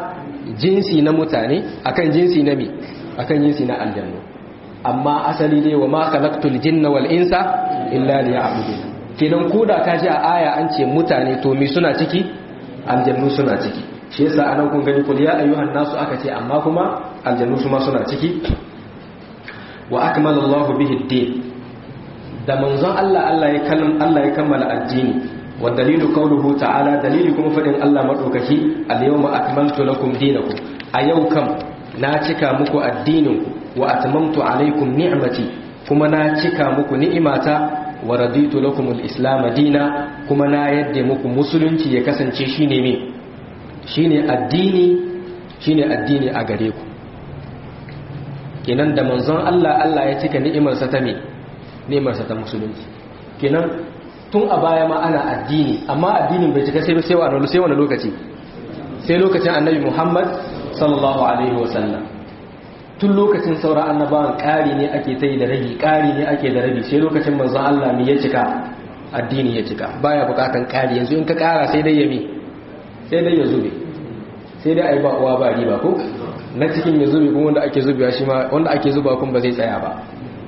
[SPEAKER 1] jinsi na mutane akan jinsi na mi akan jinsi na aljannu amma asali dai wa ma khalaqtul jinna wal insa illa liya'budun kenan koda ka ji a aya an ce mutane to mi suna ciki aljannu suna ciki shi yasa anan kun gani kul ya ayyuhan nasu aka ce amma kuma aljannu su ma suna ciki wa akmala Allahu bihi ad-din da manzon Allah Allah ya kallam Allah ya kammala addini wa dalilu qawluhu ta'ala dalili kuma fadin Allah madaukaki al-yawma akmaltu lakum dinakum a yau kam na cika muku addininku wa atmamtu alaikum ni'mati kuma na cika muku ni'imata wa raditu lakum al-islam dina kuma na yadda muku musulunci ya kasance shine me shine addini shine addini a gare ku kenan da manzon Allah Allah ya cika ni'imarsa ta me ni'imarsa ta musulunci kenan tun a baya ma ana addini amma addinin bai cika sai sai wani sai wani lokaci sai lokacin annabi Muhammad sallallahu alaihi wasallam tun lokacin sauran annabawan ƙari ne ake ta yi da ragi ƙari ne ake da rabi sai lokacin manzon Allah ne ya cika addini ya cika baya bukatan ƙari yanzu in ka ƙara sai dai ya mi sai dai ya zube sai dai a yi ba uwa ba riba ko na cikin ya zube kuma wanda ake zubewa shi ma wanda ake zuba kuma ba zai tsaya ba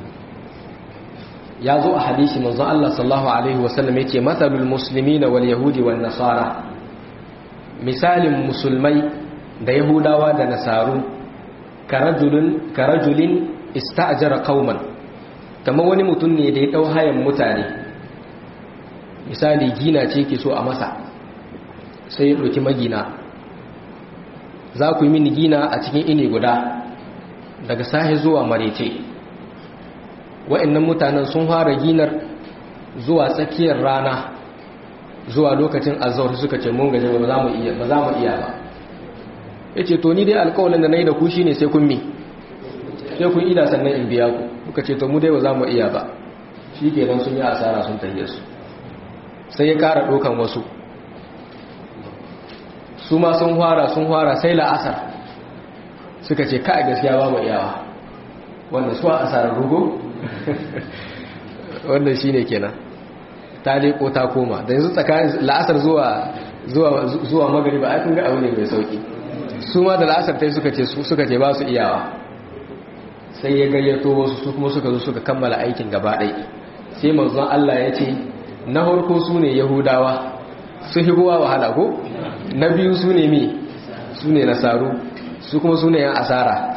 [SPEAKER 1] ya zo a hadisi manzon Allah sallallahu alaihi wasallam yace mathalul muslimina wal yahudi wan nasara misalin musulmai da yahudawa da nasaru karajulin ista'jara qauman kamar wani mutum ne da ya dau hayan mutane misali gina ce ke so a masa sai ya ɗauki magina za ku yi mini gina a cikin ini guda daga sahi zuwa marece wa'annan mutanen sun fara ginar zuwa tsakiyar rana zuwa lokacin azawar suka ce mun gaje ba za mu iya ba za mu iya ba yace to ni dai alƙawarin da nayi da ku shine sai kun mi sai kun ida sannan in biya ku kuka ce to mu dai ba za mu iya ba shikenan sun yi asara sun tafiye su sai ya ƙara ɗaukan wasu su ma sun fara sun fara sai la'asar suka ce ka gaskiya ba mu iyawa wanda su a asarar rugo wannan shine kenan ta leko ta koma da yanzu tsakanin la'asar zuwa zuwa zuwa magariba ai kun ga abu ne mai sauki su ma da la'asar tai suka ce suka ce ba su iyawa sai ya gayyato wasu su kuma suka zo suka kammala aikin gaba ɗaya sai manzon Allah ya ce na farko su ne yahudawa su higowa wahala ko na biyu su ne mi su ne nasaru su kuma su ne yan asara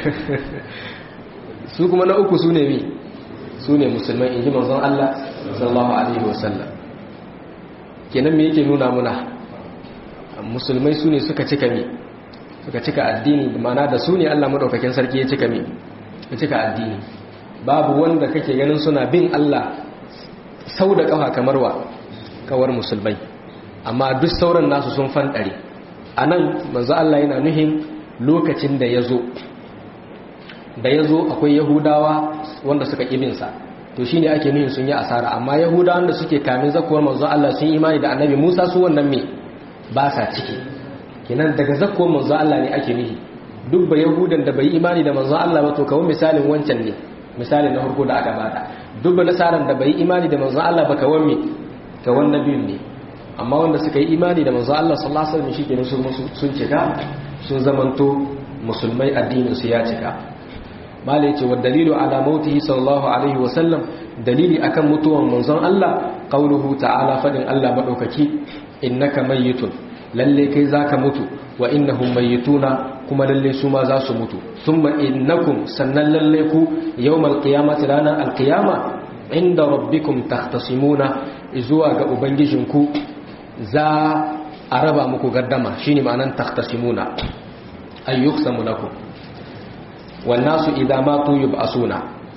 [SPEAKER 1] su kuma na uku su ne mi su ne musulman in ji manzon Allah sallallahu alaihi wasallam kenan me yake nuna muna musulmai su ne suka cika mi suka cika addini mana da su ne Allah madaukakin sarki ya cika mi ya cika addini babu wanda kake ganin suna bin Allah sau da kafa kamar wa kawar musulmai amma duk sauran nasu sun fanɗare a nan manzo Allah yana nuhin lokacin da ya zo da ya zo akwai yahudawa wanda suka ƙibinsa to shine ake nuhin sun yi asara amma yahudawan da suke kamin zakuwar manzo Allah sun imani da annabi Musa su wannan me ba sa ciki kenan daga zakuwar manzo Allah ne ake nuhi duk ba yahudan da bai imani da manzo Allah ba to kawai misalin wancan ne misalin na farko da aka bada duk ba nasaran da bai imani da manzo Allah ba kawai me kawai nabiyun ne amma wanda suka yi imani da manzo Allah sallallahu alaihi wasallam shikenan su sun cika sun zamanto musulmai addinin su ya cika mala yace wa dalilu ala mautihi sallallahu alaihi wasallam dalili akan mutuwan manzon Allah qauluhu ta'ala fadin Allah madaukaki innaka mayyitun lalle kai zaka mutu wa innahum mayyituna kuma lalle su ma za su mutu thumma innakum sannan lalle ku yawmal qiyamati ranar alqiyama inda rabbikum takhtasimuna zuwa ga ubangijinku za a raba muku gaddama shine ma'anan takhtasimuna ay yuqsamu lakum wan nasu idza matu yub'asuna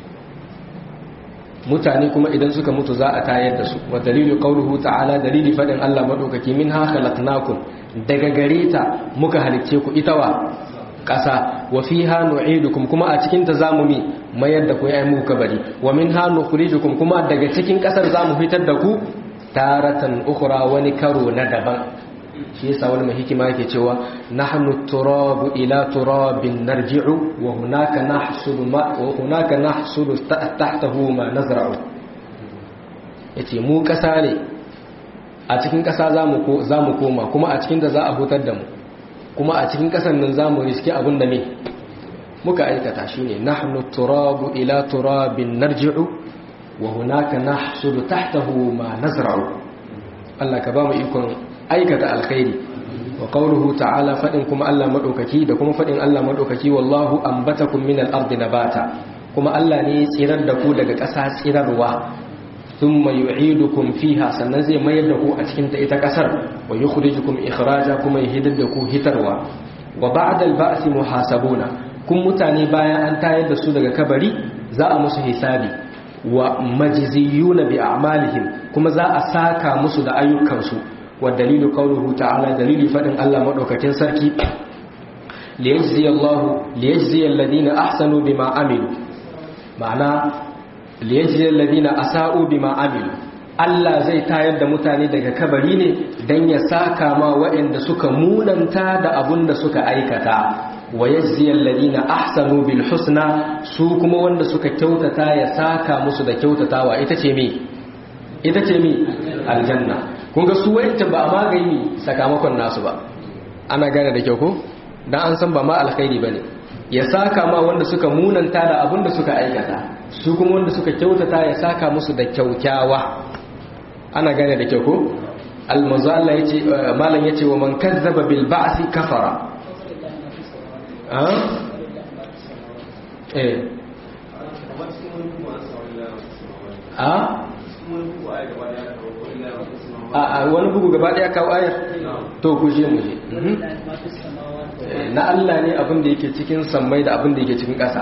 [SPEAKER 1] mutane kuma idan suka mutu za a tayar da su wa dalilu qawluhu ta'ala dalili fadin Allah madaukaki minha khalaqnakum daga gareta muka halicce ku itawa ƙasa wa fiha nu'idukum kuma a cikin ta zamu mi mayar da ku ai muku kabari wa minha nukhrijukum kuma daga cikin ƙasar zamu fitar da ku taratan ukhra wani karo na daban shi yasa wani mai hikima yake cewa nahnu turabu ila turabin narji'u wa hunaka nahsulu ma wa hunaka nahsulu tahtahu ma nazra'u yace mu kasa ne a cikin kasa zamu ko zamu koma kuma a cikin da za a hutar da mu kuma a cikin ƙasar nan za mu riske abin da ne muka aikata shi ne nahnu turabu ila turabin narji'u wa hunaka nahsudu tahtahu ma nazra'u Allah ka ba mu ikon aikata alkhairi wa qawluhu ta'ala fadin kuma Allah madaukaki da kuma fadin Allah madaukaki wallahu ambatakum min al-ardi nabata kuma Allah ne ya tsirar da ku daga ƙasa tsirarwa thumma yu'idukum fiha sannan zai mayar da ku a cikin ta ita ƙasar wa yukhrijukum ikhraja kuma ya hidar da ku hitarwa wa ba'da al-ba'thi muhasabuna kun mutane bayan an tayar da su daga kabari za a musu hisabi wa majziyuna bi a'malihim kuma za a saka musu da ayyukansu wa dalilu qawluhu ta'ala dalili fadin Allah madaukakin sarki liyajzi Allah liyajzi alladhina ahsanu bima amilu ma'ana liyajzi alladhina asa'u bima amilu Allah zai tayar da mutane daga kabari ne dan ya saka ma waɗanda suka munanta da abun da suka aikata wa yajzi alladhina ahsanu bil husna su kuma wanda suka kyautata ya saka musu da kyautatawa ita ce me ita ce me aljanna kun ga su wayanta ba a magani sakamakon nasu ba ana gane da kyau ko dan an san ba ma alkhairi bane ya saka ma wanda suka munanta da abin da suka aikata su kuma wanda suka kyautata ya saka musu da kyaukyawa ana gane da kyau ko almanzo Allah yace malam yace wa man kazzaba bil ba'si kafara eh a a wani bugu gaba daya kawo ayar to ku je mu je na Allah ne abin da yake cikin sammai da abin da yake cikin ƙasa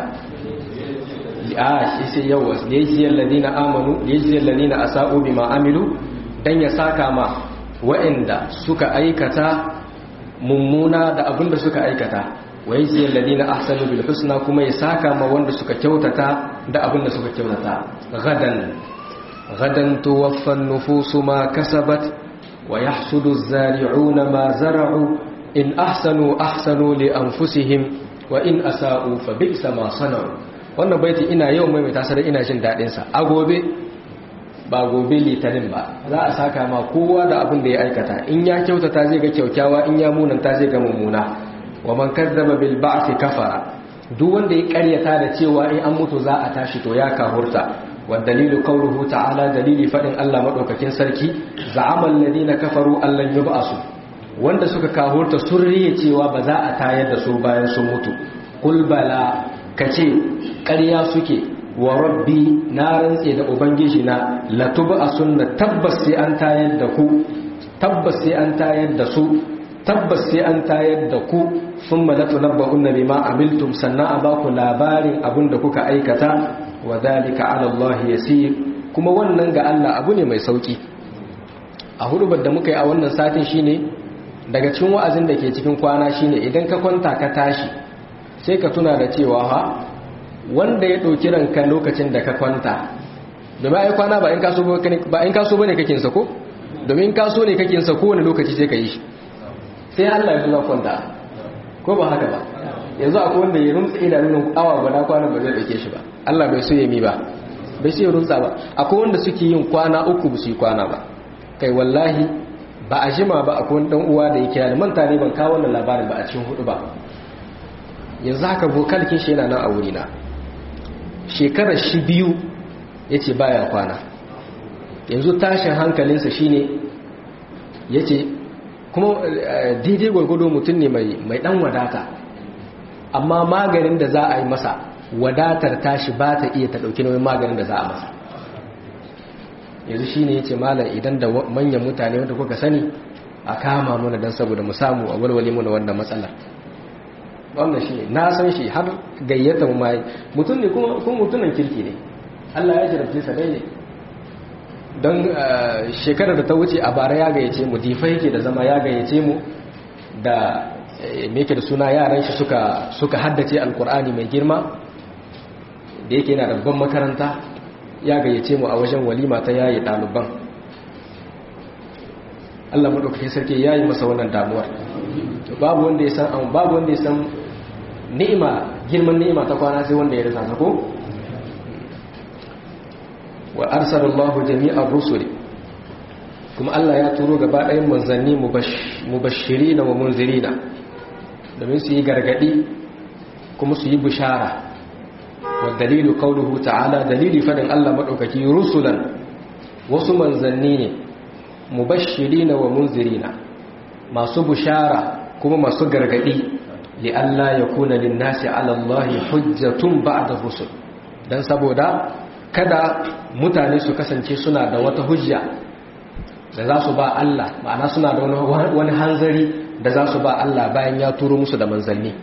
[SPEAKER 1] a shi sai yawa liyajiyar ladina amanu liyajiyar ladina asa'u bima amilu dan ya saka ma wa'anda suka aikata mummuna da abin da suka aikata wa yajziyal ladina ahsanu bil husna kuma ya saka ma wanda suka kyautata da abin da suka kyautata gadan gadan tuwaffa an-nufusu ma kasabat wa yahsudu az-zari'una ma zara'u in ahsanu ahsanu li anfusihim wa in asa'u fa bi'sa ma sana'u wannan baiti ina yau mai mai tasar ina jin dadin sa a gobe ba gobe litinin ba za a saka ma kowa da abin da ya aikata in ya kyautata zai ga kyaukyawa in ya munanta zai ga mummuna wa man kadzaba bil ba'thi kafara duk wanda ya karyata da cewa in an mutu za a tashi to ya kahurta wa dalilu qawluhu ta'ala dalili fadin Allah madaukakin sarki za'ama alladhina kafaru allan yub'asu wanda suka kahurta sun riye cewa ba za a tayar da su bayan sun mutu qul bala kace ƙarya suke wa rabbi na rantse da ubangiji na latuba a sunna tabbas sai an tayar da ku tabbas sai an tayar da su tabbas sai an tayar da ku sun malatu nabba'un nabi ma amiltum sannan a baku labarin abin da kuka aikata wa dalika ala Allah yasir kuma wannan ga Allah abu ne mai sauki a hudubar da muka yi a wannan satin shine daga cikin wa'azin da ke cikin kwana shine idan ka kwanta ka tashi sai ka tuna da cewa ha wanda ya ɗauki ranka lokacin da ka kwanta domin ai kwana ba in kaso ba ne kakinsa ko domin kaso ne kakinsa kowane lokaci sai ka yi shi sai Allah ya zuwa kwanta ko ba haka ba yanzu akwai wanda ya rumtsa idanun awa guda kwana ba zai ɗauke shi ba Allah bai so ya mi ba bai so ya rumtsa ba akwai wanda suke yin kwana uku ba su yi kwana ba kai wallahi ba a jima ba akwai wani ɗan uwa da ya kira da manta ne ban kawo wannan labarin ba a cikin hudu ba yanzu haka vokalkin shi yana nan a wurina shekarar shi biyu ya ce baya kwana yanzu tashin hankalinsa shine ya ce kuma daidai gwargwado mutum ne mai dan wadata amma maganin da za a yi masa wadatar tashi ba ta iya ta ɗauki nauyin maganin da za a masa yanzu shi ne ya ce malar idan da manyan mutane wanda kuka sani a kama muna don saboda mu samu a walwale muna wannan matsalar wannan shi na san shi har gayyata mu mai mutum ne kuma mutumin kirki ne Allah ya jarabce sa dai ne don shekarar da ta wuce a bara ya gayyace mu difa yake da zama ya gayyace mu da me yake da suna yaran shi suka suka haddace alkur'ani mai girma da yake yana da babban makaranta ya gayyace mu a wajen walima ta yayi ɗaliban Allah madaukakin sarki yayi masa wannan damuwar babu wanda ya san babu wanda ya san ni'ima girman ni'ima ta kwana sai wanda ya rasa ta ko wa arsalallahu jami'ar rusuli kuma Allah ya turo gaba ɗayan manzanni mubashirina wa munzirina domin su yi gargadi kuma su yi bishara wa dalilu qawluhu ta'ala dalili fadin Allah madaukaki rusulan wasu manzanni ne mubashirina wa munzirina masu bishara kuma masu gargadi li alla yakuna lin-nasi 'ala Allahi hujjatun ba'da rusul dan saboda kada mutane su kasance suna da wata hujja da za su ba Allah ma'ana suna da wani hanzari da za su ba Allah bayan ya turo musu da manzanni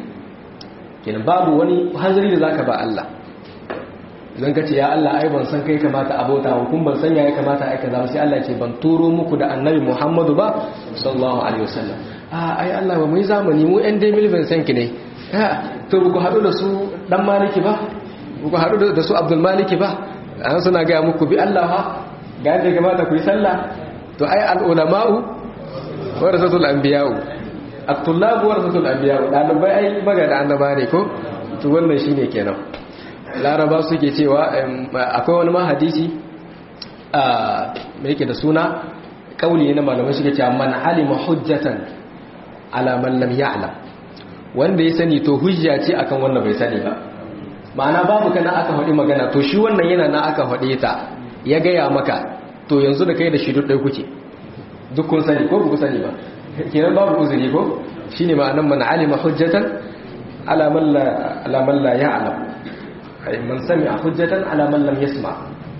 [SPEAKER 1] kenan babu wani hanzari da zaka ba Allah zan kace ya Allah ai ban san kai kamata abota wa kun ban san ya kamata ai kaza sai Allah ya ce ban turo muku da annabi Muhammadu ba sallallahu alaihi wasallam ah ai Allah ba mu yi zamani mu ɗan dai milvin san ki ne to ku haɗu da su dan maliki ba ku haɗu da su Abdul Maliki ba an suna ga muku bi Allah ha ga yadda kamata ku yi sallah to ai al ulama'u warasatul anbiya'u at-tullabu warasatul anbiya'u dalibai ai magana annaba ne ko to wannan shine kenan laraba suke cewa akwai wani mahadisi a mai yake da suna kauli na malamai suke cewa man alima hujjatan ala man lam ya'lam wanda ya sani to hujja ce akan wanda bai sani ba ma'ana babu kana aka faɗi magana to shi wannan yana na aka faɗe ta ya gaya maka to yanzu da kai da shi duk ɗai kuke duk kun sani ko ku sani ba kenan babu uzuri ko shine ma'anan man alima hujjatan ala man la ala man la ya'lam ay man sami'a hujjatan ala man lam yasma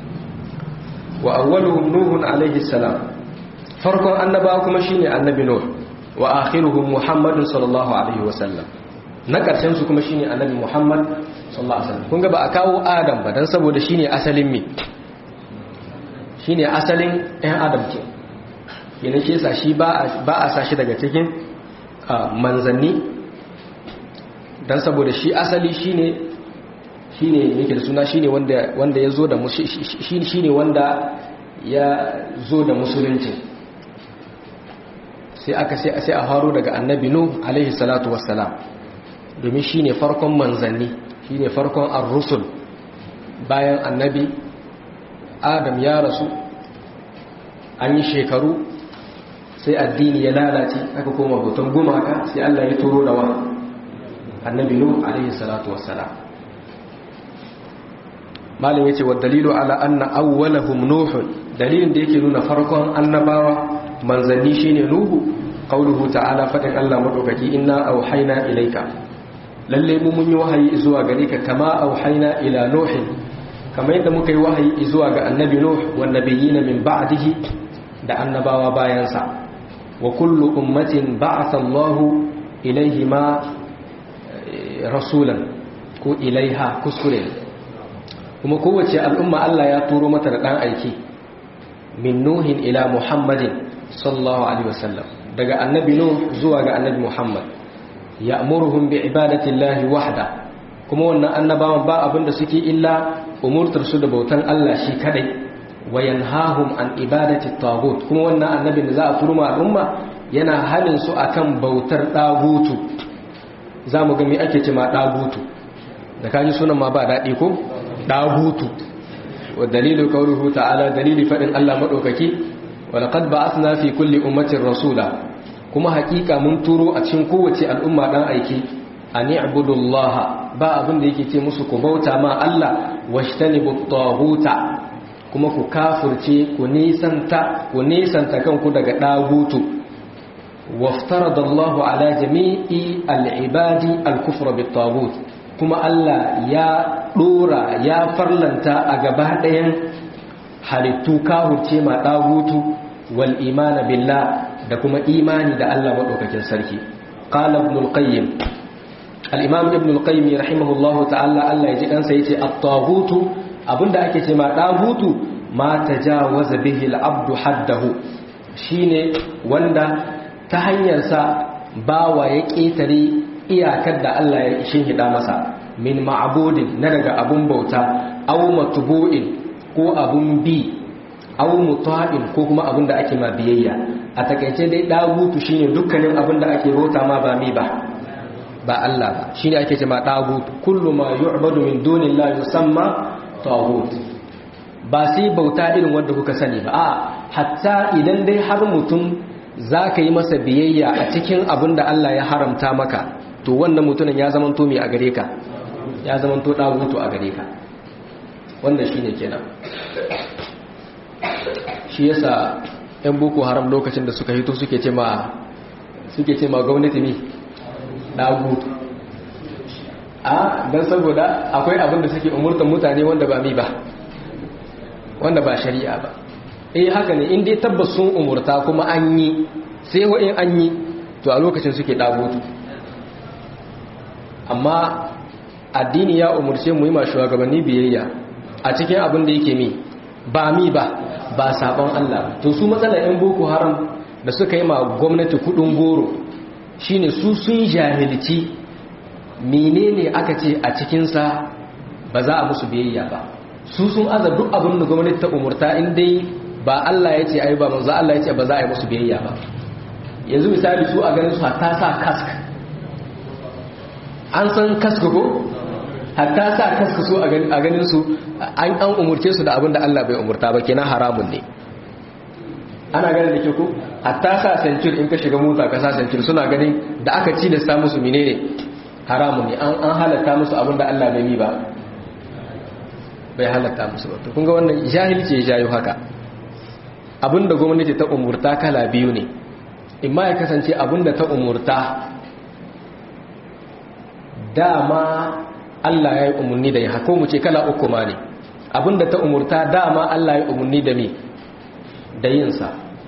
[SPEAKER 1] wa awwaluhum nuh alayhi salam farkon annaba kuma shine annabi nuh wa akhiruhum muhammadun sallallahu alaihi wa sallam na karshen su kuma shine annabi muhammad sallallahu alaihi wasallam kun ga ba a kawo adam ba dan saboda shine asalin me shine asalin ɗan adam ke yana ke sa shi ba a sa shi daga cikin manzanni don saboda shi asali shi ne shi ne yake da suna shi ne wanda ya zo da shi ne wanda ya zo da musulunci sai aka sai a haro daga annabi nu alaihi salatu wassalam domin shi ne farkon manzanni shi ne farkon ar-rusul bayan annabi adam ya rasu an yi shekaru sai addini ya lalace aka koma hoton gumaka sai Allah ya turo da wa annabi nuh alaihi salatu wassalam malin yace wa dalilu ala anna awwalahum nuh dalilin da yake nuna farkon annabawa manzanni shine nuhu qauluhu ta'ala fadin Allah madaukaki inna auhayna ilayka lalle mu mun yi wahayi zuwa gare ka kama auhayna ila nuh kamar yadda muka yi wahayi zuwa ga annabi nuh wan nabiyina min ba'dihi da annabawa bayansa wa kullu ummatin ba'atha Allahu ilaihima rasulan ko ilaiha kuskure kuma kowace al'umma Allah ya turo mata da dan aiki min nuhin ila muhammadin sallallahu alaihi wasallam daga annabi nuh zuwa ga annabi muhammad ya'muruhum bi ibadati llahi wahda kuma wannan annabawan ba abinda suke illa umurtar su da bautan Allah shi kadai wayanhahum an ibadati tagut kuma wannan annabin da za a turma al'umma yana halin su akan bautar dagutu zamu ga me ake ce ma dagutu da kaji sunan ma ba dadi ko dagutu wa dalilu qawluhu ta'ala dalili fadin Allah madaukaki wa laqad ba'athna fi kulli ummatin rasula kuma hakika mun turo a cikin kowace al'umma dan aiki an i'budullaha ba abin da yake ce musu ku bauta ma Allah washtanibu taguta kuma ku kafirce ku nisanta ku nisanta kanku daga dagutu waftaradallahu ala jami'i al'ibadi al-kufra bit-tagut kuma Allah ya dora ya farlanta a gaba ɗayan halittu kafirce ma dagutu wal imana billah da kuma imani da Allah madaukakin sarki qala ibn al-qayyim al-imam ibn al-qayyim rahimahullahu ta'ala Allah ya ji kansa yace at-tagutu abinda ake ce ma dagutu ma tajawaza bihi al-abdu haddahu shine wanda ta hanyar sa bawa ya ketare iyakar da Allah ya shinhida masa min ma'budin na daga abun bauta aw matbu'in ko abun bi aw muta'in ko kuma abun da ake ma biyayya a takaice dai dagutu shine dukkanin abun da ake bauta ma ba mi ba ba Allah ba shine ake ce ma dagutu kullu ma yu'badu min dunillahi yusamma tagut ba sai bauta irin wanda kuka sani ba a hatta idan dai har mutum za ka yi masa biyayya a cikin abin da Allah ya haramta maka to wannan mutumin ya zama to mai a gare ka ya zama to ɗagutu a gare ka wannan shi ne kenan shi yasa 'yan boko haram lokacin da suka hito suke ce ma suke ce ma gwamnati ne ɗagutu a don saboda akwai abin da suke umurtan mutane wanda ba mi ba wanda ba shari'a ba eh haka ne in dai tabbas sun umurta kuma an yi sai wa in an yi to a lokacin suke ɗagutu amma addini ya umurce mu yi ma shugabanni biyayya a cikin abin da yake mi ba mi ba ba sabon Allah to su matsalar yan boko haram da suka yi ma gwamnati kudin goro shine su sun jahilci menene aka ce a cikinsa ba za a musu biyayya ba su sun aza duk abin da gwamnati ta umurta in dai ba Allah ya ce ai ba manzo Allah ya ce ba za a yi musu biyayya ba yanzu misali su a ganin su hatta sa kask an san kask ko hatta sa kask su a ganin su an an umurce su da abin da Allah bai umurta ba kenan haramun ne ana ganin da ke ku hatta sa centur in ka shiga mota ka sa centur suna ganin da aka ci da sa musu menene haramun ne an halatta musu abin da Allah bai yi ba bai halatta musu ba kun ga wannan jahilci ya jayo haka abin da gwamnati ta umurta kala biyu ne imma ya kasance abin da ta umurta dama Allah ya yi umarni da ya hako mu ce kala uku ma ne abin da ta umurta dama Allah ya yi umarni da me da yinsa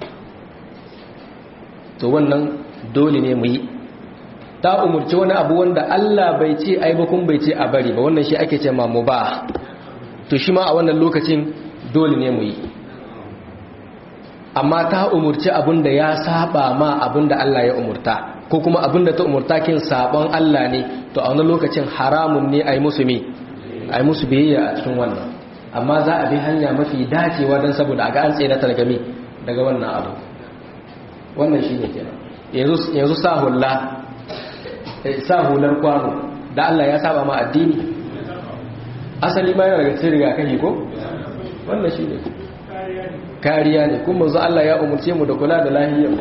[SPEAKER 1] to wannan dole ne mu yi ta umurci wani abu wanda Allah bai ce ai ba kun bai ce a bari ba wannan shi ake ce ma mubah to shi ma a wannan lokacin dole ne mu yi amma ta umurci abin da ya saba ma abin da Allah ya umurta ko kuma abin da ta umurta kin sabon Allah ne to a wannan lokacin haramun ne ai musu me ai musu biyayya a cikin wannan amma za a bi hanya mafi dacewa don saboda a ga an tsere ta daga me daga wannan abu wannan shine kenan yanzu yanzu sa hulla sa hular kwano da Allah ya saba ma addini asali ma yana daga cikin rigakafi ko wannan shi ne kariya ne kuma manzo Allah ya umurce mu da kula da lahiyar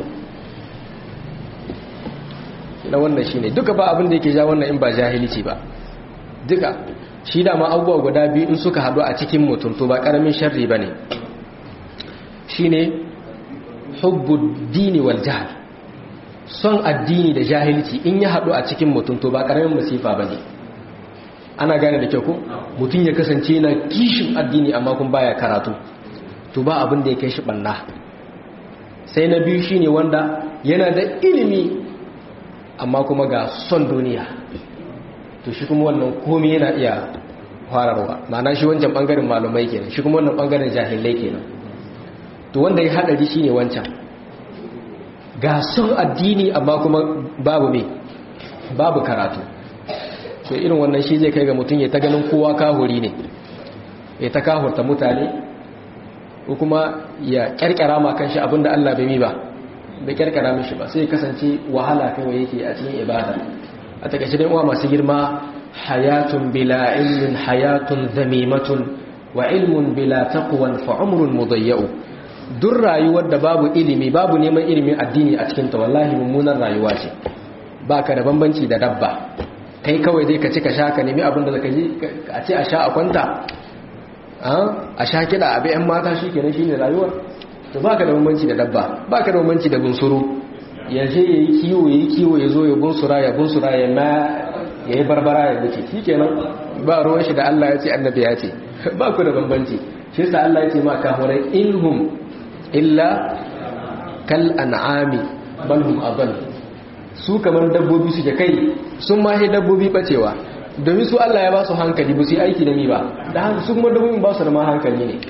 [SPEAKER 1] na wannan shi ne duka ba abin da yake ja wannan in ba jahilici ba duka shi da ma abubuwa guda biyu in suka haɗu a cikin mutum to ba ƙaramin sharri ba ne shi ne hubbu dini wal jahal son addini da jahilci in ya haɗu a cikin mutum to ba ƙaramin masifa ba ne ana gane da kyau ko mutum ya kasance na kishin addini amma kun baya karatu to ba abin da ya kai shi ɓanna sai na biyu shine wanda yana da ilimi amma kuma ga son duniya to shi kuma wannan komi yana iya fararwa ma'ana shi wancan ɓangaren malumai kenan shi kuma wannan ɓangaren jahilai kenan to wanda ya haɗari shine wancan ga son addini amma kuma babu me babu karatu to irin wannan shi zai kai ga mutum ya ta ganin kowa kahuri ne ya ta kahurta mutane ko kuma ya kyarkyara ma kanshi abinda Allah bai mi ba bai kyarkyara mishi ba sai kasance wahala kawai yake a cikin ibada a takaice dai uwa masu girma hayatun bila ilmin hayatun zamimatun wa ilmun bila taqwan fa umrun mudayyau duk rayuwar da babu ilimi babu neman ilimin addini a cikin ta wallahi mummunan rayuwa ce baka da bambanci da dabba kai kawai dai ka ci ka sha ka nemi abin da zaka ji a ce a sha a kwanta a sha kiɗa a bayan mata shi kenan shi ne rayuwar to ba ka da bambanci da dabba ba ka da bambanci da bunsuru ya je ya yi kiwo ya yi kiwo ya zo ya bunsura ya bunsura ya ma ya yi barbara ya wuce shi kenan ba ruwan shi da Allah ya ce annabi ya ce ba ku da bambanci shi sa Allah ya ce ma kahurai inhum illa kal an'ami bal hum adall su kamar dabbobi suke kai sun ma dabbobi bacewa domin su Allah ya ba su hankali ba su yi aiki da mi ba da haka su kuma dabbobin ba su da ma hankali ne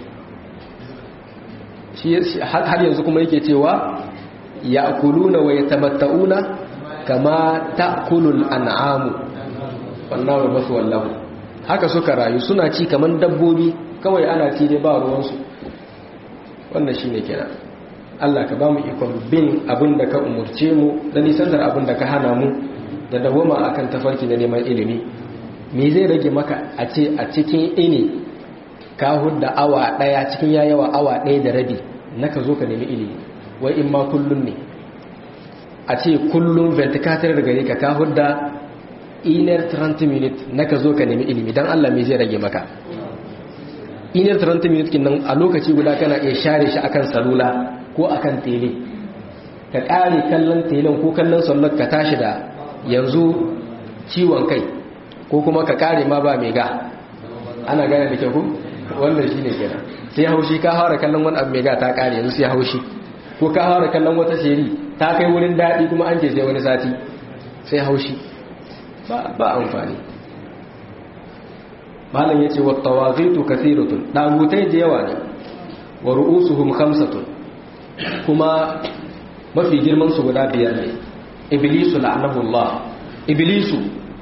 [SPEAKER 1] har yanzu kuma yake cewa ya kuluna wa ya tamatta'una kama ta'kulul an'amu wannan wa masu wallahu haka suka rayu suna ci kamar dabbobi kawai ana ci dai ba ruwansu wannan shine kenan Allah ka ba mu ikon bin abin da ka umurce mu da nisantar abin da ka hana mu da dawoma akan tafarki na neman ilimi me zai rage maka a ce a cikin ini ka hudda awa daya cikin yayawa awa daya da rabi na ka zo ka nemi ilimi wai in ma kullum ne a ce kullum ventilator da gare ka ka hudda inar 30 minutes na ka zo ka nemi ilimi don Allah mai zai rage maka inar 30 minutes kinan a lokaci guda kana iya share shi akan salula ko akan tele ka kare kallon telen ko kallon sallar ka tashi da yanzu ciwon kai ko kuma ka kare ma ba mai ga ana gane da kyau wannan shi ne kenan sai haushi ka haura kallon wani abu mai ga ta kare yanzu sai haushi ko ka haura kallon wata sheri ta kai wurin daɗi kuma an ke sai wani sati sai haushi ba amfani malam ya ce wa tawazitu kathiratun dagutai da yawa ne wa ru'usuhum khamsatun kuma mafi girman su guda biyar ne iblisu la'anahu Allah iblisu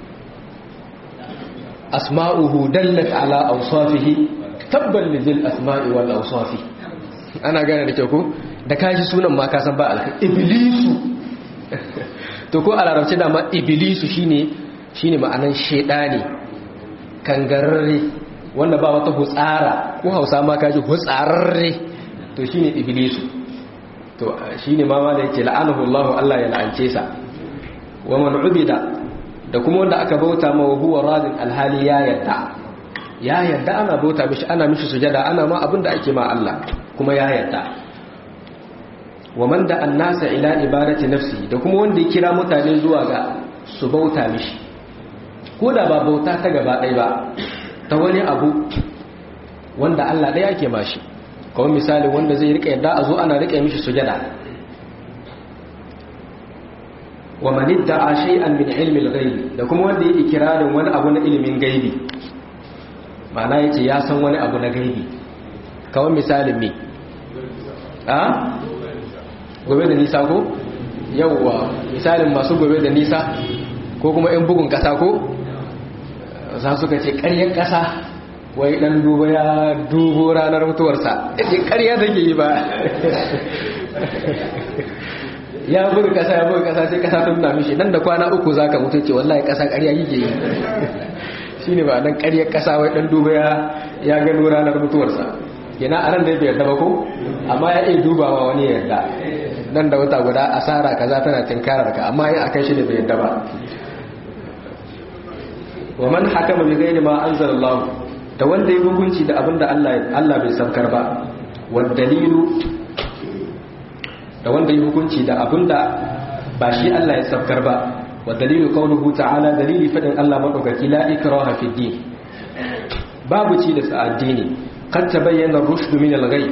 [SPEAKER 1] asma'uhu dallat ala awsafihi tabban lidil asma'i wal awsafi ana gane da kyau ko da kaji sunan ma ka san ba alkai iblisu to ko a larabci da ma iblisu shine shine ma'anan shedani kangararre wanda ba wata hutsara ko hausa ma kaji hutsararre to shine iblisu to shine ma ma da yake la'anahu Allah Allah ya la'ance sa wa man ubida da kuma wanda aka bauta ma wa huwa radin alhali ya yarda ya yarda ana bauta mishi ana mishi sujada ana ma abinda ake ma Allah kuma ya yarda wa man da annasa ila ibadati nafsi da kuma wanda ya kira mutane zuwa ga su bauta mishi ko da ba bauta ta gaba ɗaya ba ta wani abu wanda Allah ɗaya ake mashi kawai misali wanda zai rika yadda a zo ana rika mishi sujada wa man idda'a shay'an min ilmi al-ghaib da kuma wanda yake kirarin wani abu na ilimin gaibi ma'ana yace ya san wani abu na gaibi kawai misalin me a gobe da nisa ko yawwa misalin masu gobe da nisa ko kuma in bugun kasa ko za suka ce ƙaryar kasa wai dan duba ya dubo ranar mutuwarsa ce ƙarya take yi ba ya buga kasa ya buga kasa sai kasa ta nuna mishi nan da kwana uku zaka mutu ce wallahi kasa ƙarya yake yi shine ba dan ƙaryar kasa wai dan duba ya ya gano ranar mutuwarsa yana anan da bai yarda ba ko amma ya iya dubawa wani ya yarda nan da wata guda asara kaza tana tinkarar ka amma ya akan shi da bai yarda ba wa man hakama bi ghairi ma anzalallahu da wanda ya hukunci da abinda Allah Allah bai saukar ba wa dalilu da wanda ya hukunci da abinda ba shi Allah ya saukar ba wa dalilu qawluhu ta'ala dalili fadin Allah madaukaki la ikraha fi din babu ci da sa'addini qad tabayyana ar-rushd min al-ghay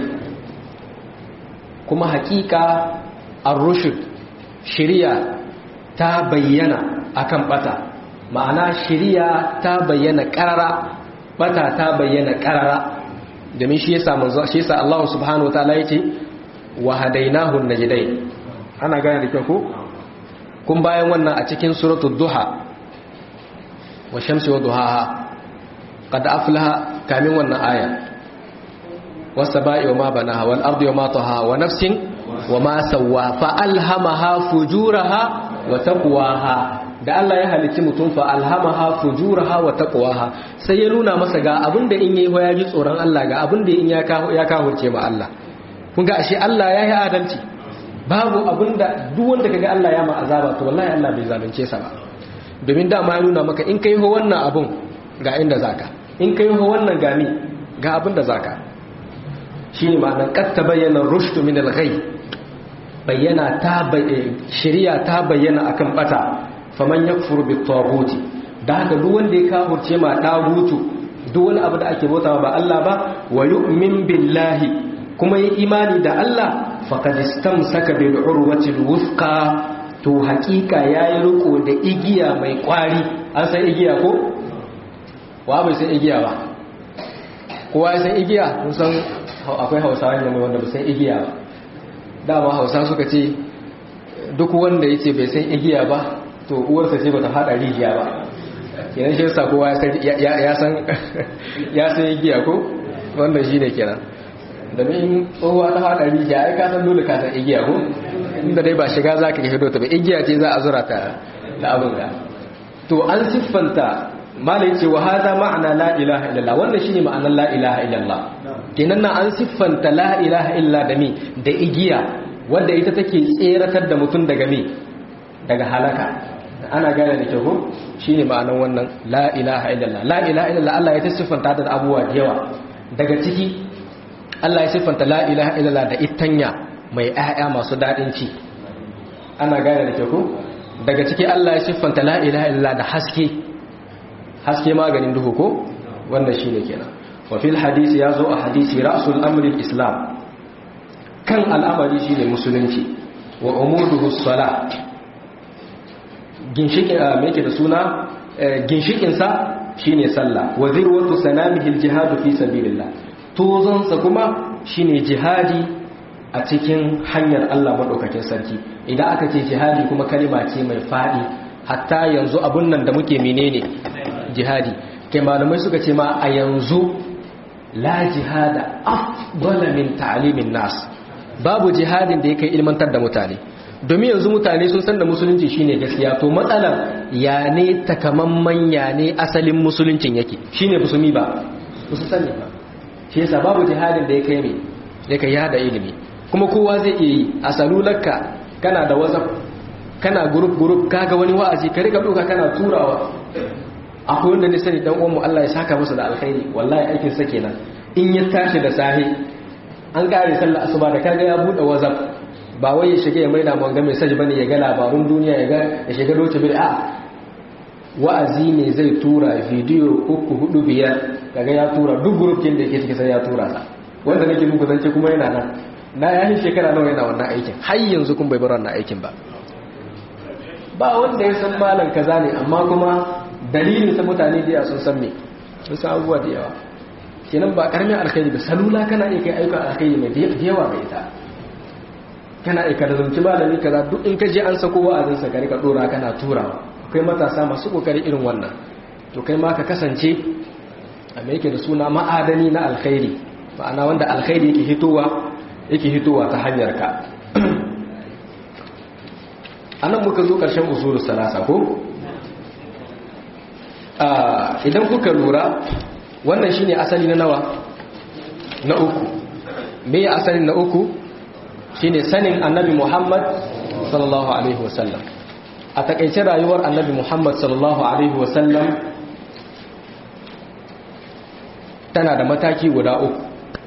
[SPEAKER 1] kuma hakika ar-rushd shari'a ta bayyana akan bata ma'ana shari'a ta bayyana karara bata ta bayyana karara domin shi yasa manzo shi yasa Allah subhanahu wataala yace wa hadainahu najdain ana gane da kyau ko kun bayan wannan a cikin suratul duha wa shamsi wa duhaha qad aflaha kamin wannan aya was-saba'i wa ma banaha wal ardi wa ma taha wa nafsin wa ma sawwa fa alhamaha fujuraha wa taqwaha da Allah ya halicci mutum fa alhamaha fujuraha wa taqwaha sai ya nuna masa ga abinda in yayi ya ji tsoron Allah ga abinda in ya kawo ya kahurce ma Allah kun ga ashe Allah ya yi adalci babu abinda duk wanda kaga Allah ya ma azaba to wallahi Allah bai zalunce sa ba domin da ma ya nuna maka in kai ho wannan abun ga inda zaka in kai ho wannan gami ga abinda zaka shine ma'anar qad tabayyana rushd min al-ghay bayyana ta shari'a ta bayyana akan bata faman yakfur bi taghuti da haka duk wanda ya kafurce ma dagutu duk wani abu da ake bautawa ba Allah ba wa yu'min billahi kuma yi imani da Allah faqad istamsaka bil urwati wuthqa to hakika yayi riko da igiya mai kwari an san igiya ko wa bai san igiya ba kowa ya san igiya kun san akwai hausawa ne wanda bai san igiya ba dama hausa suka ce duk wanda yace bai san igiya ba to uwarsa ce bata fada rijiya ba kenan shi yasa kowa ya san ya san igiya ko wannan shine kenan domin tsohuwa ta fada rijiya ai ka san dole ka san igiya ko inda dai ba shiga zaka ga hido ta ba igiya ce za a zura ta da abin ga to an siffanta malai ce wa hada ma'ana la ilaha illallah wannan shine ma'anar la ilaha illallah kenan na an siffanta la ilaha illa da mi da igiya wanda ita take tseratar da mutum daga mi daga halaka ana gane da kyau shine ma'anar wannan la ilaha illallah la ilaha illallah Allah ya siffanta ta da abubuwa da yawa daga ciki Allah ya siffanta la ilaha illallah da itanya mai ƴaƴa masu dadin ci ana gane da kyau daga ciki Allah ya siffanta la ilaha illallah da haske haske maganin duhu ko wannan shine kenan wa fil hadisi yazo a hadisi ra'sul amri islam kan al'amari shine musulunci wa umuduhu salat ginshikin me yake da suna ginshikin sa shine sallah wa zirwatu sanamihi aljihad fi sabilillah tozon sa kuma shine jihadi a cikin hanyar Allah madaukakin sarki idan aka ce jihadi kuma kalima ce mai fadi hatta yanzu abun nan da muke menene jihadi kai malamai suka ce ma a yanzu la jihada afdala min ta'limin nas babu jihadin da yake ilmantar da mutane domin yanzu mutane sun san da musulunci shine gaskiya to matsalar ya ne takamamman ya ne asalin musuluncin yake shine musulmi ba su sani ba shi yasa babu jihadin da yake mai yake yada ilimi kuma kowa zai iya yi a salularka kana da whatsapp kana group group kaga wani wa'azi ka rika doka kana turawa akwai wanda ne sani dan uwan mu Allah ya saka masa da alkhairi wallahi aikin sa kenan in ya tashi da sahi an kare sallar asuba da kaga ya bude whatsapp ba wai ya shiga ya maida mun ga message bane ya ga labarun duniya ya ga ya shiga doce bil a wa'azi ne zai tura video uku hudu biyar kaga ya tura duk group kin da yake cikin sai ya tura ta wanda nake muku zance kuma yana nan na yayin shekara nawa yana wannan aikin har yanzu kun bai bar wannan aikin ba ba wanda ya san malam kaza ne amma kuma dalilin sa mutane da sun san me sun san abubuwa da yawa kenan ba karamin alkhairi ba salula kana iya kai ayyukan alkhairi mai da yawa ga ita kana iya kada zunci malami kaza duk in ka je an sako wa'azin sa ka rika dora kana turawa akwai matasa masu kokari irin wannan to kai ma ka kasance a me yake da suna ma'adani na alkhairi ma'ana wanda alkhairi yake hitowa yake hitowa ta hanyar ka anan muka zo karshen usulul salasa ko idan kuka lura wannan shine asali na nawa na uku me ya asali na uku shine sanin annabi Muhammad sallallahu alaihi wasallam a takaice rayuwar annabi Muhammad sallallahu alaihi wasallam tana da mataki guda uku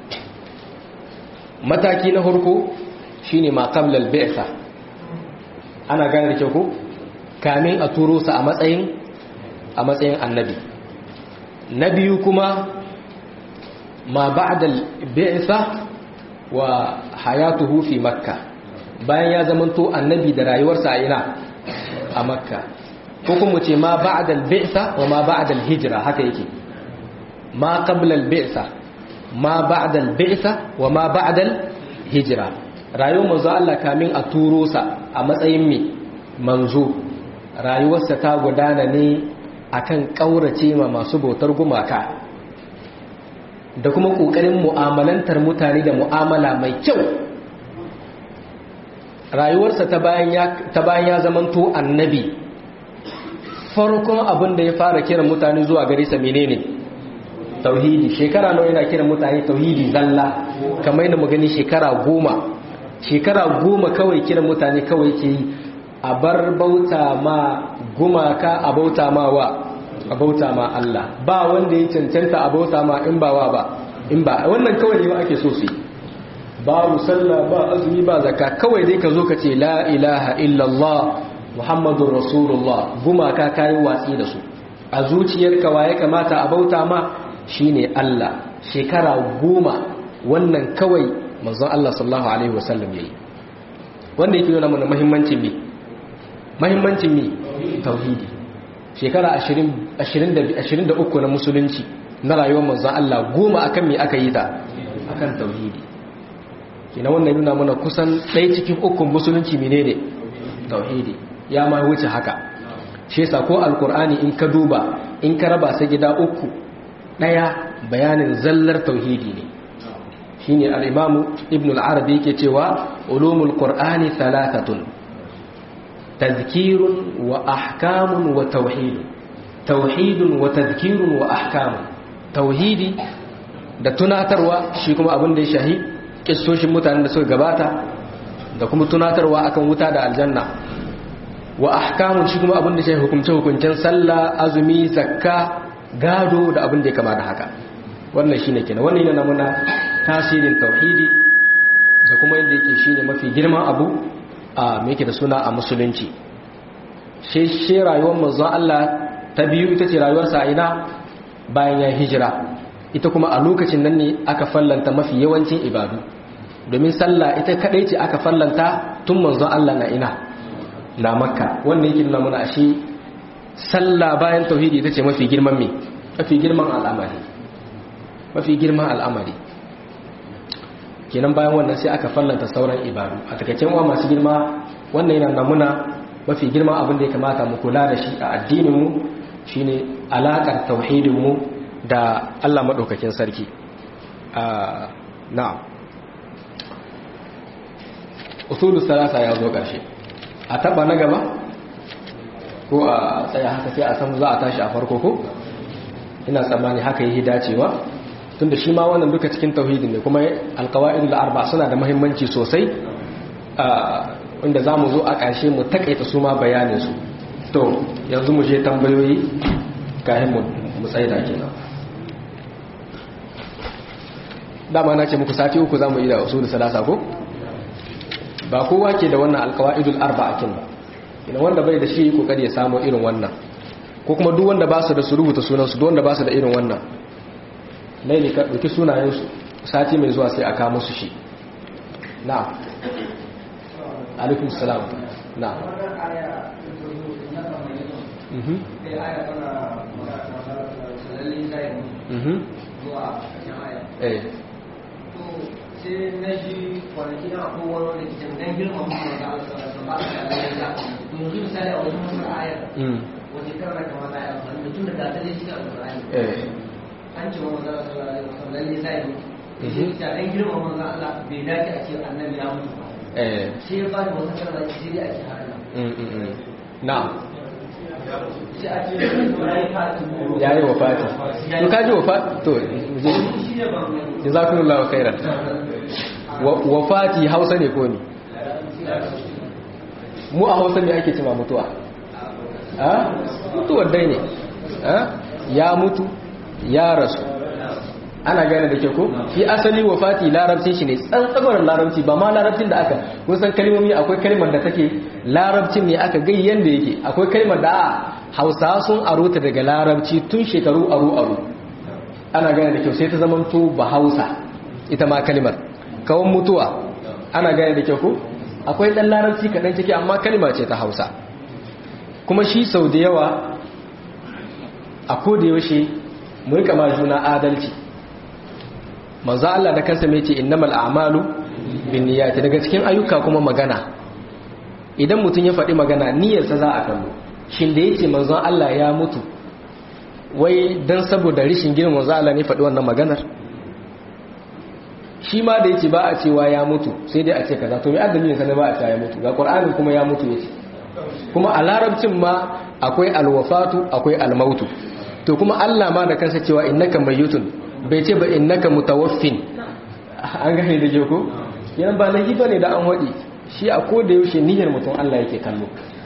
[SPEAKER 1] mataki na farko shine ma qabla al-bi'tha ana gane da kyau ko kamin a turo sa a matsayin a matsayin annabi na biyu kuma ma ba'da al-bi'tha wa hayatuhu fi makka bayan ya zamanto annabi da rayuwarsa a ina a makka ko kuma ce ma ba'da al-bi'tha wa ma ba'da al-hijra haka yake ma qabla al-bi'tha ma ba'da al-bi'tha wa ma ba'da al-hijra rayuwar manzo Allah kamin a turo sa a matsayin me manzo rayuwarsa ta gudana ne akan kaurace ma masu bautar gumaka da kuma kokarin mu'amalantar mutane da mu'amala mai kyau rayuwarsa ta bayan ya ta bayan ya zamanto annabi farkon abin da ya fara kiran mutane zuwa gare sa menene tauhidi shekara nawa yana kiran mutane tauhidi zalla kamar yadda mu gani shekara goma shekara goma kawai kiran mutane kawai ke yi a bar bauta ma gumaka a bauta ma wa a bauta ma Allah ba wanda ya cancanta a bauta ma in ba wa ba in ba wannan kawai ne ake so su babu sallah ba azumi ba zakka kawai dai ka zo ka ce la ilaha illallah muhammadur rasulullah gumaka kayi watsi da su a zuciyarka wa ya kamata a bauta ma shine Allah shekara goma wannan kawai manzon Allah sallallahu alaihi wasallam yayi wanda yake nuna mana muhimmancin me muhimmancin me tauhidi shekara 20 23 na musulunci na rayuwar manzon Allah goma akan me aka yi ta akan tauhidi kina wannan nuna mana kusan ɗaya cikin ukun musulunci menene tauhidi ya ma wuce haka shi yasa ko alkur'ani in ka duba in ka raba sa gida uku ɗaya bayanin zallar tauhidi ne shine al-imamu ibn al-arabi yake cewa ulumul qur'ani thalathatun tadhkirun wa ahkamun wa tauhid tauhidun wa tadhkirun wa ahkamun tauhidi da tunatarwa shi kuma abin da ya shahi kissoshin mutanen da suka gabata da kuma tunatarwa akan wuta da aljanna wa ahkamun shi kuma abin da shi hukumce hukuncen sallah azumi zakka gado da abin da ya kama da haka wannan shine kenan wannan yana muna tasirin tauhidi da kuma inda yake shine mafi girman abu a me yake da suna a musulunci shi shi rayuwar manzon Allah ta biyu ita ce rayuwarsa a ina bayan ya hijira ita kuma a lokacin nan ne aka fallanta mafi yawancin ibadu domin sallah ita kadai ce aka fallanta tun manzon Allah na ina na makka wannan yake nuna mana ashe sallah bayan tauhidi ita ce mafi girman me mafi girman al'amari mafi girman al'amari kenan bayan wannan sai aka fallanta sauran ibadu a takaicen wa masu girma wannan yana namuna mafi girman abin da ya kamata mu kula da shi a addininmu shine alakar tauhidinmu da Allah maɗaukakin sarki na'am usulu salasa ya zo ƙarshe a taba na gaba ko a tsaya haka sai a san za a tashi a farko ko ina tsammani haka yi dacewa tunda shi ma wannan duka cikin tauhidin ne kuma alqawaidul arba suna da muhimmanci sosai inda za mu zo a ƙarshe mu takaita su ma bayanin su to yanzu mu je tambayoyi kayan mu tsaye da kenan dama na ce muku sati uku za mu yi da usul salasa ko ba kowa ke da wannan alkawa'idul arba'akin ba ina wanda bai da shi kokari ya samu irin wannan ko kuma duk wanda ba su da su rubuta sunansu duk wanda ba su da irin wannan laili ka ɗauki sunayensu sati mai zuwa sai a kawo musu shi na alaikum salam na mhm mhm eh
[SPEAKER 2] sai na ji kwanaki na abubuwan wanda ke can girma mutum da Allah sallallahu alaihi wasallam yanzu misali a wajen wannan ayar wanda karra kamar na ayar wanda tun da ta zai cikin alƙur'ani an ce wa manzon sallallahu alaihi wasallam lalle sai ne shi ta dan girma manzon Allah bai dace a ce annabi ya mutu ba sai ya bani wata karra sai dai a ce haka
[SPEAKER 1] na'am
[SPEAKER 2] sai a ce
[SPEAKER 1] ya yi wa fati to ka ji wa fati to jazakumullahu khairan wa fati hausa ne ko ne mu a hausa ne ake cima mutuwa a mutuwar dai ne ya mutu ya rasu ana gane da ke ko shi asali wa fati larabcin shi ne tsantsabar larabci ba ma larabcin da aka kusan kalmomi akwai kalmar da take larabcin ne aka gai yanda yake akwai kalmar da a hausa sun aro ta daga larabci tun shekaru aro aro ana gane da kyau sai ta zamanto ba hausa ita ma kalmar kawon mutuwa ana gane da kyau ko akwai dan larabci kaɗan ciki amma kalma ce ta hausa kuma shi sau da yawa a koda yaushe mu rika ma juna adalci manzo Allah da kansa mai ce innamal a'malu binniyati daga cikin ayyuka kuma magana idan mutum ya faɗi magana niyyarsa za a kallo shin da yace manzon Allah ya mutu wai dan saboda rishin girman manzo Allah ne faɗi wannan maganar shi ma da yace ba a cewa ya mutu sai dai a ce kaza to me addini ne ba a cewa ya mutu ga Qur'ani kuma ya mutu yace kuma a larabcin ma akwai alwafatu akwai almautu to kuma Allah ma da kansa cewa innaka mayyutun bai ce ba innaka mutawaffin an gane da joko yana ba laifi bane da an wadi shi a ko da yaushe niyyar mutum Allah yake kallo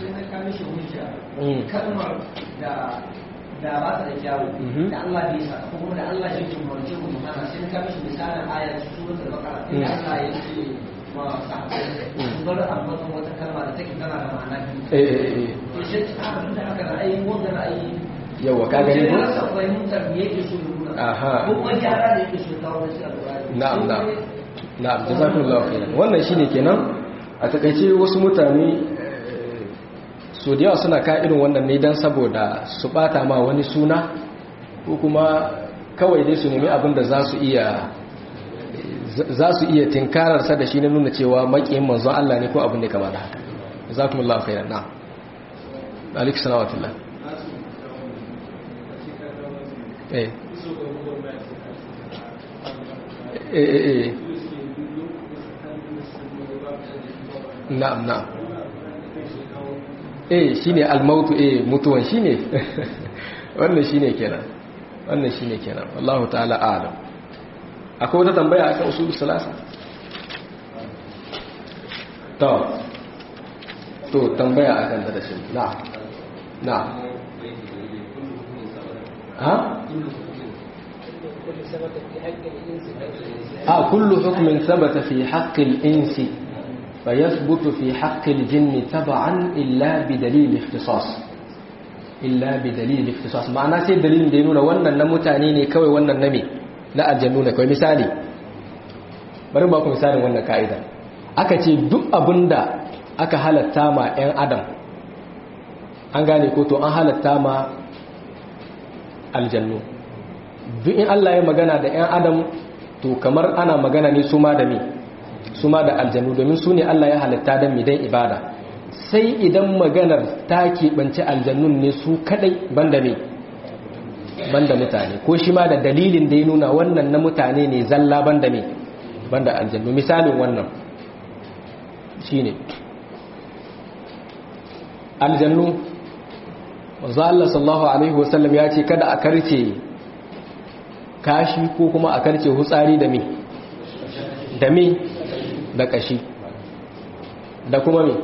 [SPEAKER 2] kalmar da da ba ta da kyawu da Allah bai sa ko kuma da Allah ya ce mu ce mu hana sai ka mishi misalin ayar suratul baqara inda Allah ya ce ma sahabbai bar amma wata kalma da take tana da ma'ana
[SPEAKER 1] eh eh eh
[SPEAKER 2] to sai ta da aka ra'ayi wanda ra'ayi
[SPEAKER 1] yawa ka gani ko
[SPEAKER 2] rasa fahimtar me yake so ya nuna
[SPEAKER 1] Aha.
[SPEAKER 2] ko kuma gyara da yake so ya kawo da shi alƙur'ani
[SPEAKER 1] na'am na'am na'am jazakumullahu khairan wannan shine kenan a takaice wasu mutane eh, so da yawa suna ka irin wannan ne dan saboda su bata ma wani suna ko kuma kawai dai su nemi abin da za su iya za su iya tinkarar sa da shi na nuna cewa makiyin manzon Allah ne ko abin da kama da haka jazakumullahu khairan na'am alaikum salam wa rahmatullah eh eh eh eh na'am na'am eh shine almautu eh mutuwan shine wannan shine kenan wannan shine kenan wallahu ta'ala a'lam akwai wata tambaya akan usul salasa to to to tambaya akan da shi na na ha a kullu hukmin sabata fi haqqil insi فيثبت في حق الجن تبعا إلا بدليل اختصاص إلا بدليل اختصاص معنى سي دليل da ya nuna wannan na mutane ne kawai wannan na me na aljannu ne kawai misali bari ba ku misalin wannan ka'ida aka ce duk abinda aka halatta ma 'yan adam an gane ko to an halatta ma aljannu duk in Allah ya magana da 'yan adam to kamar ana magana ne su ma da me su ma da aljannu domin su ne Allah ya halatta don midan ibada sai idan maganar ta keɓance aljannun ne su kadai banda me banda mutane ko shi ma da dalilin da ya nuna wannan na mutane ne zalla banda me banda aljannu misalin wannan shine aljannu wanzu Allah sallallahu alaihi wasallam ya ce kada a karce kashi ko kuma a karce hutsari da me da me da kashi da kuma me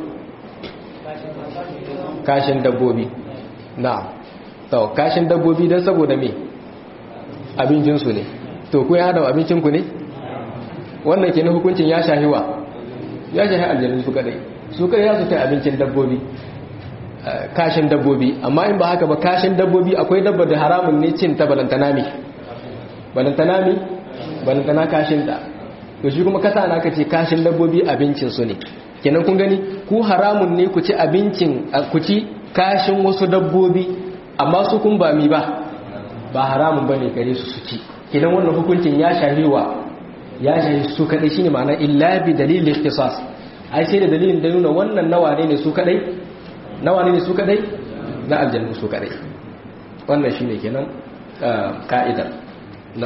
[SPEAKER 1] kashin dabbobi na to kashin dabbobi don saboda me abincinsu ne to ku ya da abincinku ne wannan ke na hukuncin ya shahiwa ya shahi aljannu su kadai su kadai ya su kai abincin dabbobi kashin dabbobi amma in ba haka ba kashin dabbobi akwai dabba da haramun ne cin ta balantana mi balantana mi balantana kashin ta to shi kuma kasa na kace kashin dabbobi abincin su ne kenan kun gani ku haramun ne ku ci abincin ku ci kashin wasu dabbobi amma su kun ba mi ba ba haramun bane gare su su ci kenan wannan hukuncin ya shahiwa ya shahi su kadai shine ma'ana illa bi dalil ikhtisas ai sai da dalilin da nuna wannan nawa ne su kadai nawa ne su kadai na aljannu su kadai wannan shine kenan ka'idar na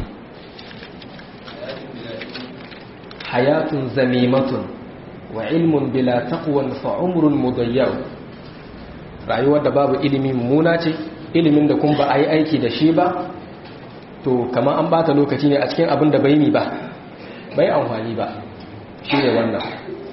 [SPEAKER 1] hayatun zamimatun wa ilmun bila taqwan fa umrun mudayyaw rayuwar da babu ilimi muna ce ilimin da kun ba a yi aiki da shi ba to kamar an bata lokaci ne a cikin abin da bai ni ba bai amfani ba shi ne wannan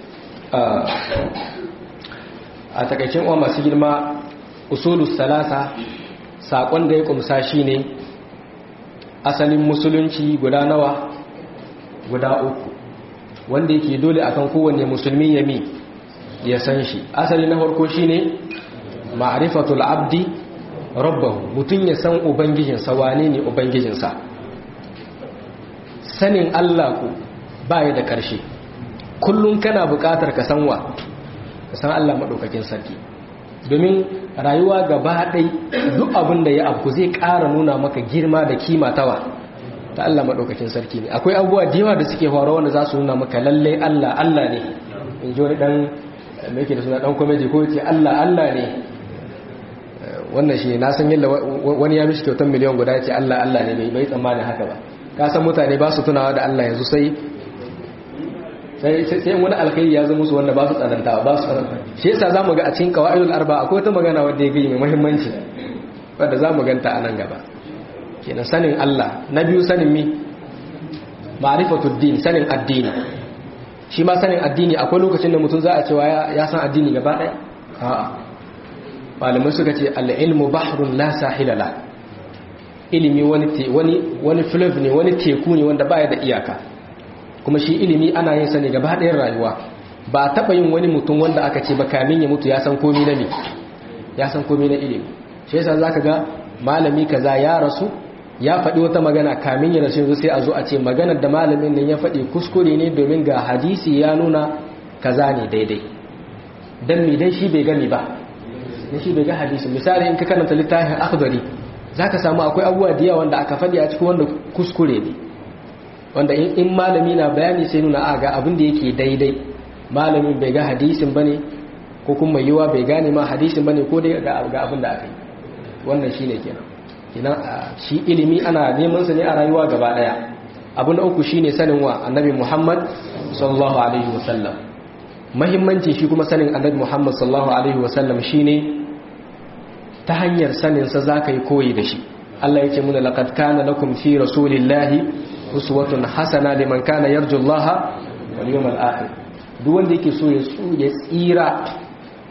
[SPEAKER 1] a takaicin uwa masu girma usulus salasa saƙon da ya kumsa shi ne asalin musulunci guda nawa guda uku wanda yake dole akan kowanne musulmi ya mi ya san shi asali na farko shi ne ma'arifatul abdi rabbahu mutum ya san ubangijinsa wane ne ubangijinsa sanin Allah ku baya da ƙarshe kullum kana buƙatar ka san wa ka san Allah maɗaukakin sarki domin rayuwa gaba ɗai duk abin da ya abu zai ƙara nuna maka girma da kima tawa ta Allah maɗaukakin sarki ne akwai abubuwa da yawa da suke faruwa wanda za su nuna maka lallai Allah Allah ne in ji wani ɗan mai ke da suna ɗan kwameji ko ce Allah Allah ne wannan shi na san yadda wani ya mishi kyautar miliyan guda ya ce Allah Allah ne bai tsammanin haka ba ka san mutane ba su tunawa da Allah yanzu sai sai wani alkhairi ya zama musu wanda ba su tsananta ba su tsananta shi yasa zamu ga a cikin qawaidul arba akwai wata magana wanda ya gani mai muhimmanci wanda zamu ganta a nan gaba kenan sanin Allah na biyu sanin mi ma'rifatud din sanin addini shi ma sanin addini akwai lokacin da mutum za a cewa ya san addini gaba ɗaya a'a malamai suka ce al-ilmu bahrun la sahila la ilimi wani wani wani flav ne wani teku ne wanda baya da iyaka kuma shi ilimi ana yin sa ne gaba ɗayan rayuwa ba taɓa yin wani mutum wanda aka ce ba kamin ya mutu ya san komi na me ya san komi na ilimi shi yasa zaka ga malami kaza ya rasu ya faɗi wata magana kamin ya rasu yanzu sai a zo a ce maganar da malamin nan ya faɗi kuskure ne domin ga hadisi ya nuna kaza ne daidai dan me dan shi bai gani ba dan shi bai ga hadisi misali in ka karanta littafin akhdari zaka samu akwai abubuwa da yawa wanda aka faɗi a cikin wanda kuskure ne wanda in malami na bayani sai nuna a ga abin da yake daidai malamin bai ga hadisin bane ko kuma yiwa bai gane ma hadisin bane ko dai ga abin da aka yi wannan shine kenan kenan shi ilimi ana neman sa ne a rayuwa gaba daya abu na uku shine sanin wa annabi Muhammad sallallahu alaihi wasallam muhimmancin shi kuma sanin annabi Muhammad sallallahu alaihi wasallam shine ta hanyar sanin sa zaka yi koyi da shi Allah yake muna laqad kana lakum fi rasulillahi uswatun hasana liman kana yarju Allah wal yawmal akhir duk wanda yake so ya tsira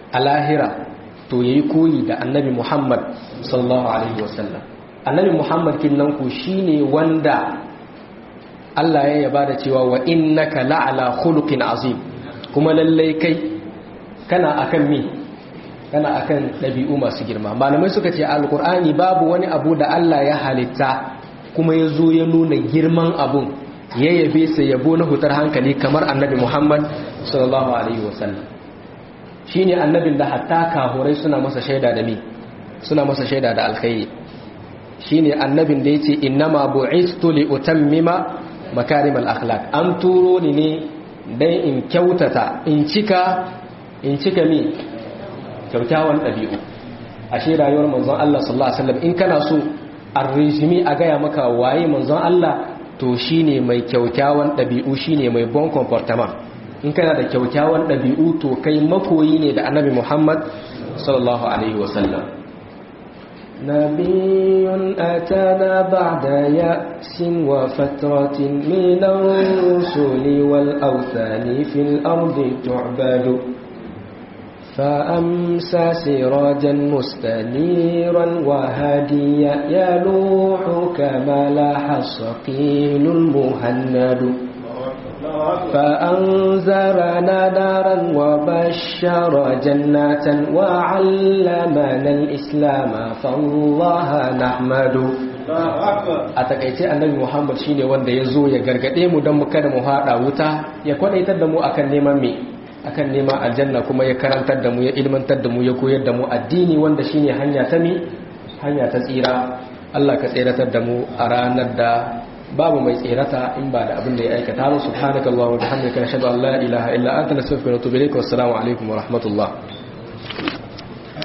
[SPEAKER 1] a lahira to yayi koyi da annabi Muhammad sallallahu alaihi wasallam annabi Muhammad kinnan ku shine wanda Allah ya yaba da cewa wa innaka la'ala khuluqin azim kuma lallai kai kana akan me kana akan dabi'u masu girma malamai suka ce alqur'ani babu wani abu da Allah ya halitta kuma ya zo ya nuna girman abun ya yabe sa yabo na hutar hankali kamar annabi Muhammad sallallahu alaihi wasallam shine annabin da hatta kahurai suna masa shaida da me suna masa shaida da alkhairi shine annabin da yace innama bu'istu li utammima makarimal akhlaq an turo ni ne dan in kyautata in cika in cika mi kyaukyawan dabi'u ashe rayuwar manzon Allah sallallahu alaihi wasallam in kana so arrijimi a gaya maka waye manzon Allah to shine mai kyaukyawan dabi'u shine mai bon comportement in kana da kyaukyawan dabi'u to kai makoyi ne da annabi Muhammad sallallahu alaihi wasallam نبي أتانا بعد يأس وفترة من الرسل والأوثان في الأرض تعبد فأمسى سراجا مستنيرا وهاديا يلوح كما لاح الصقيل المهند فأنذرنا نارا وبشر جنات وعلمنا الإسلام فالله نحمد a takaice annabi Muhammad shine wanda ya zo ya gargade mu don mu kada mu hada wuta ya kwadaitar da mu akan neman me akan neman aljanna kuma ya karantar da mu ya ilmantar da mu ya koyar da mu addini wanda shine hanya ta mi hanya ta tsira Allah ka tsiratar da mu a ranar da babu mai tsirata in ba da abin da ya aikata ba subhanakallahu wa bihamdika nashhadu an la ilaha illa anta nastaghfiruka wa natubu ilayk wa assalamu alaikum wa rahmatullah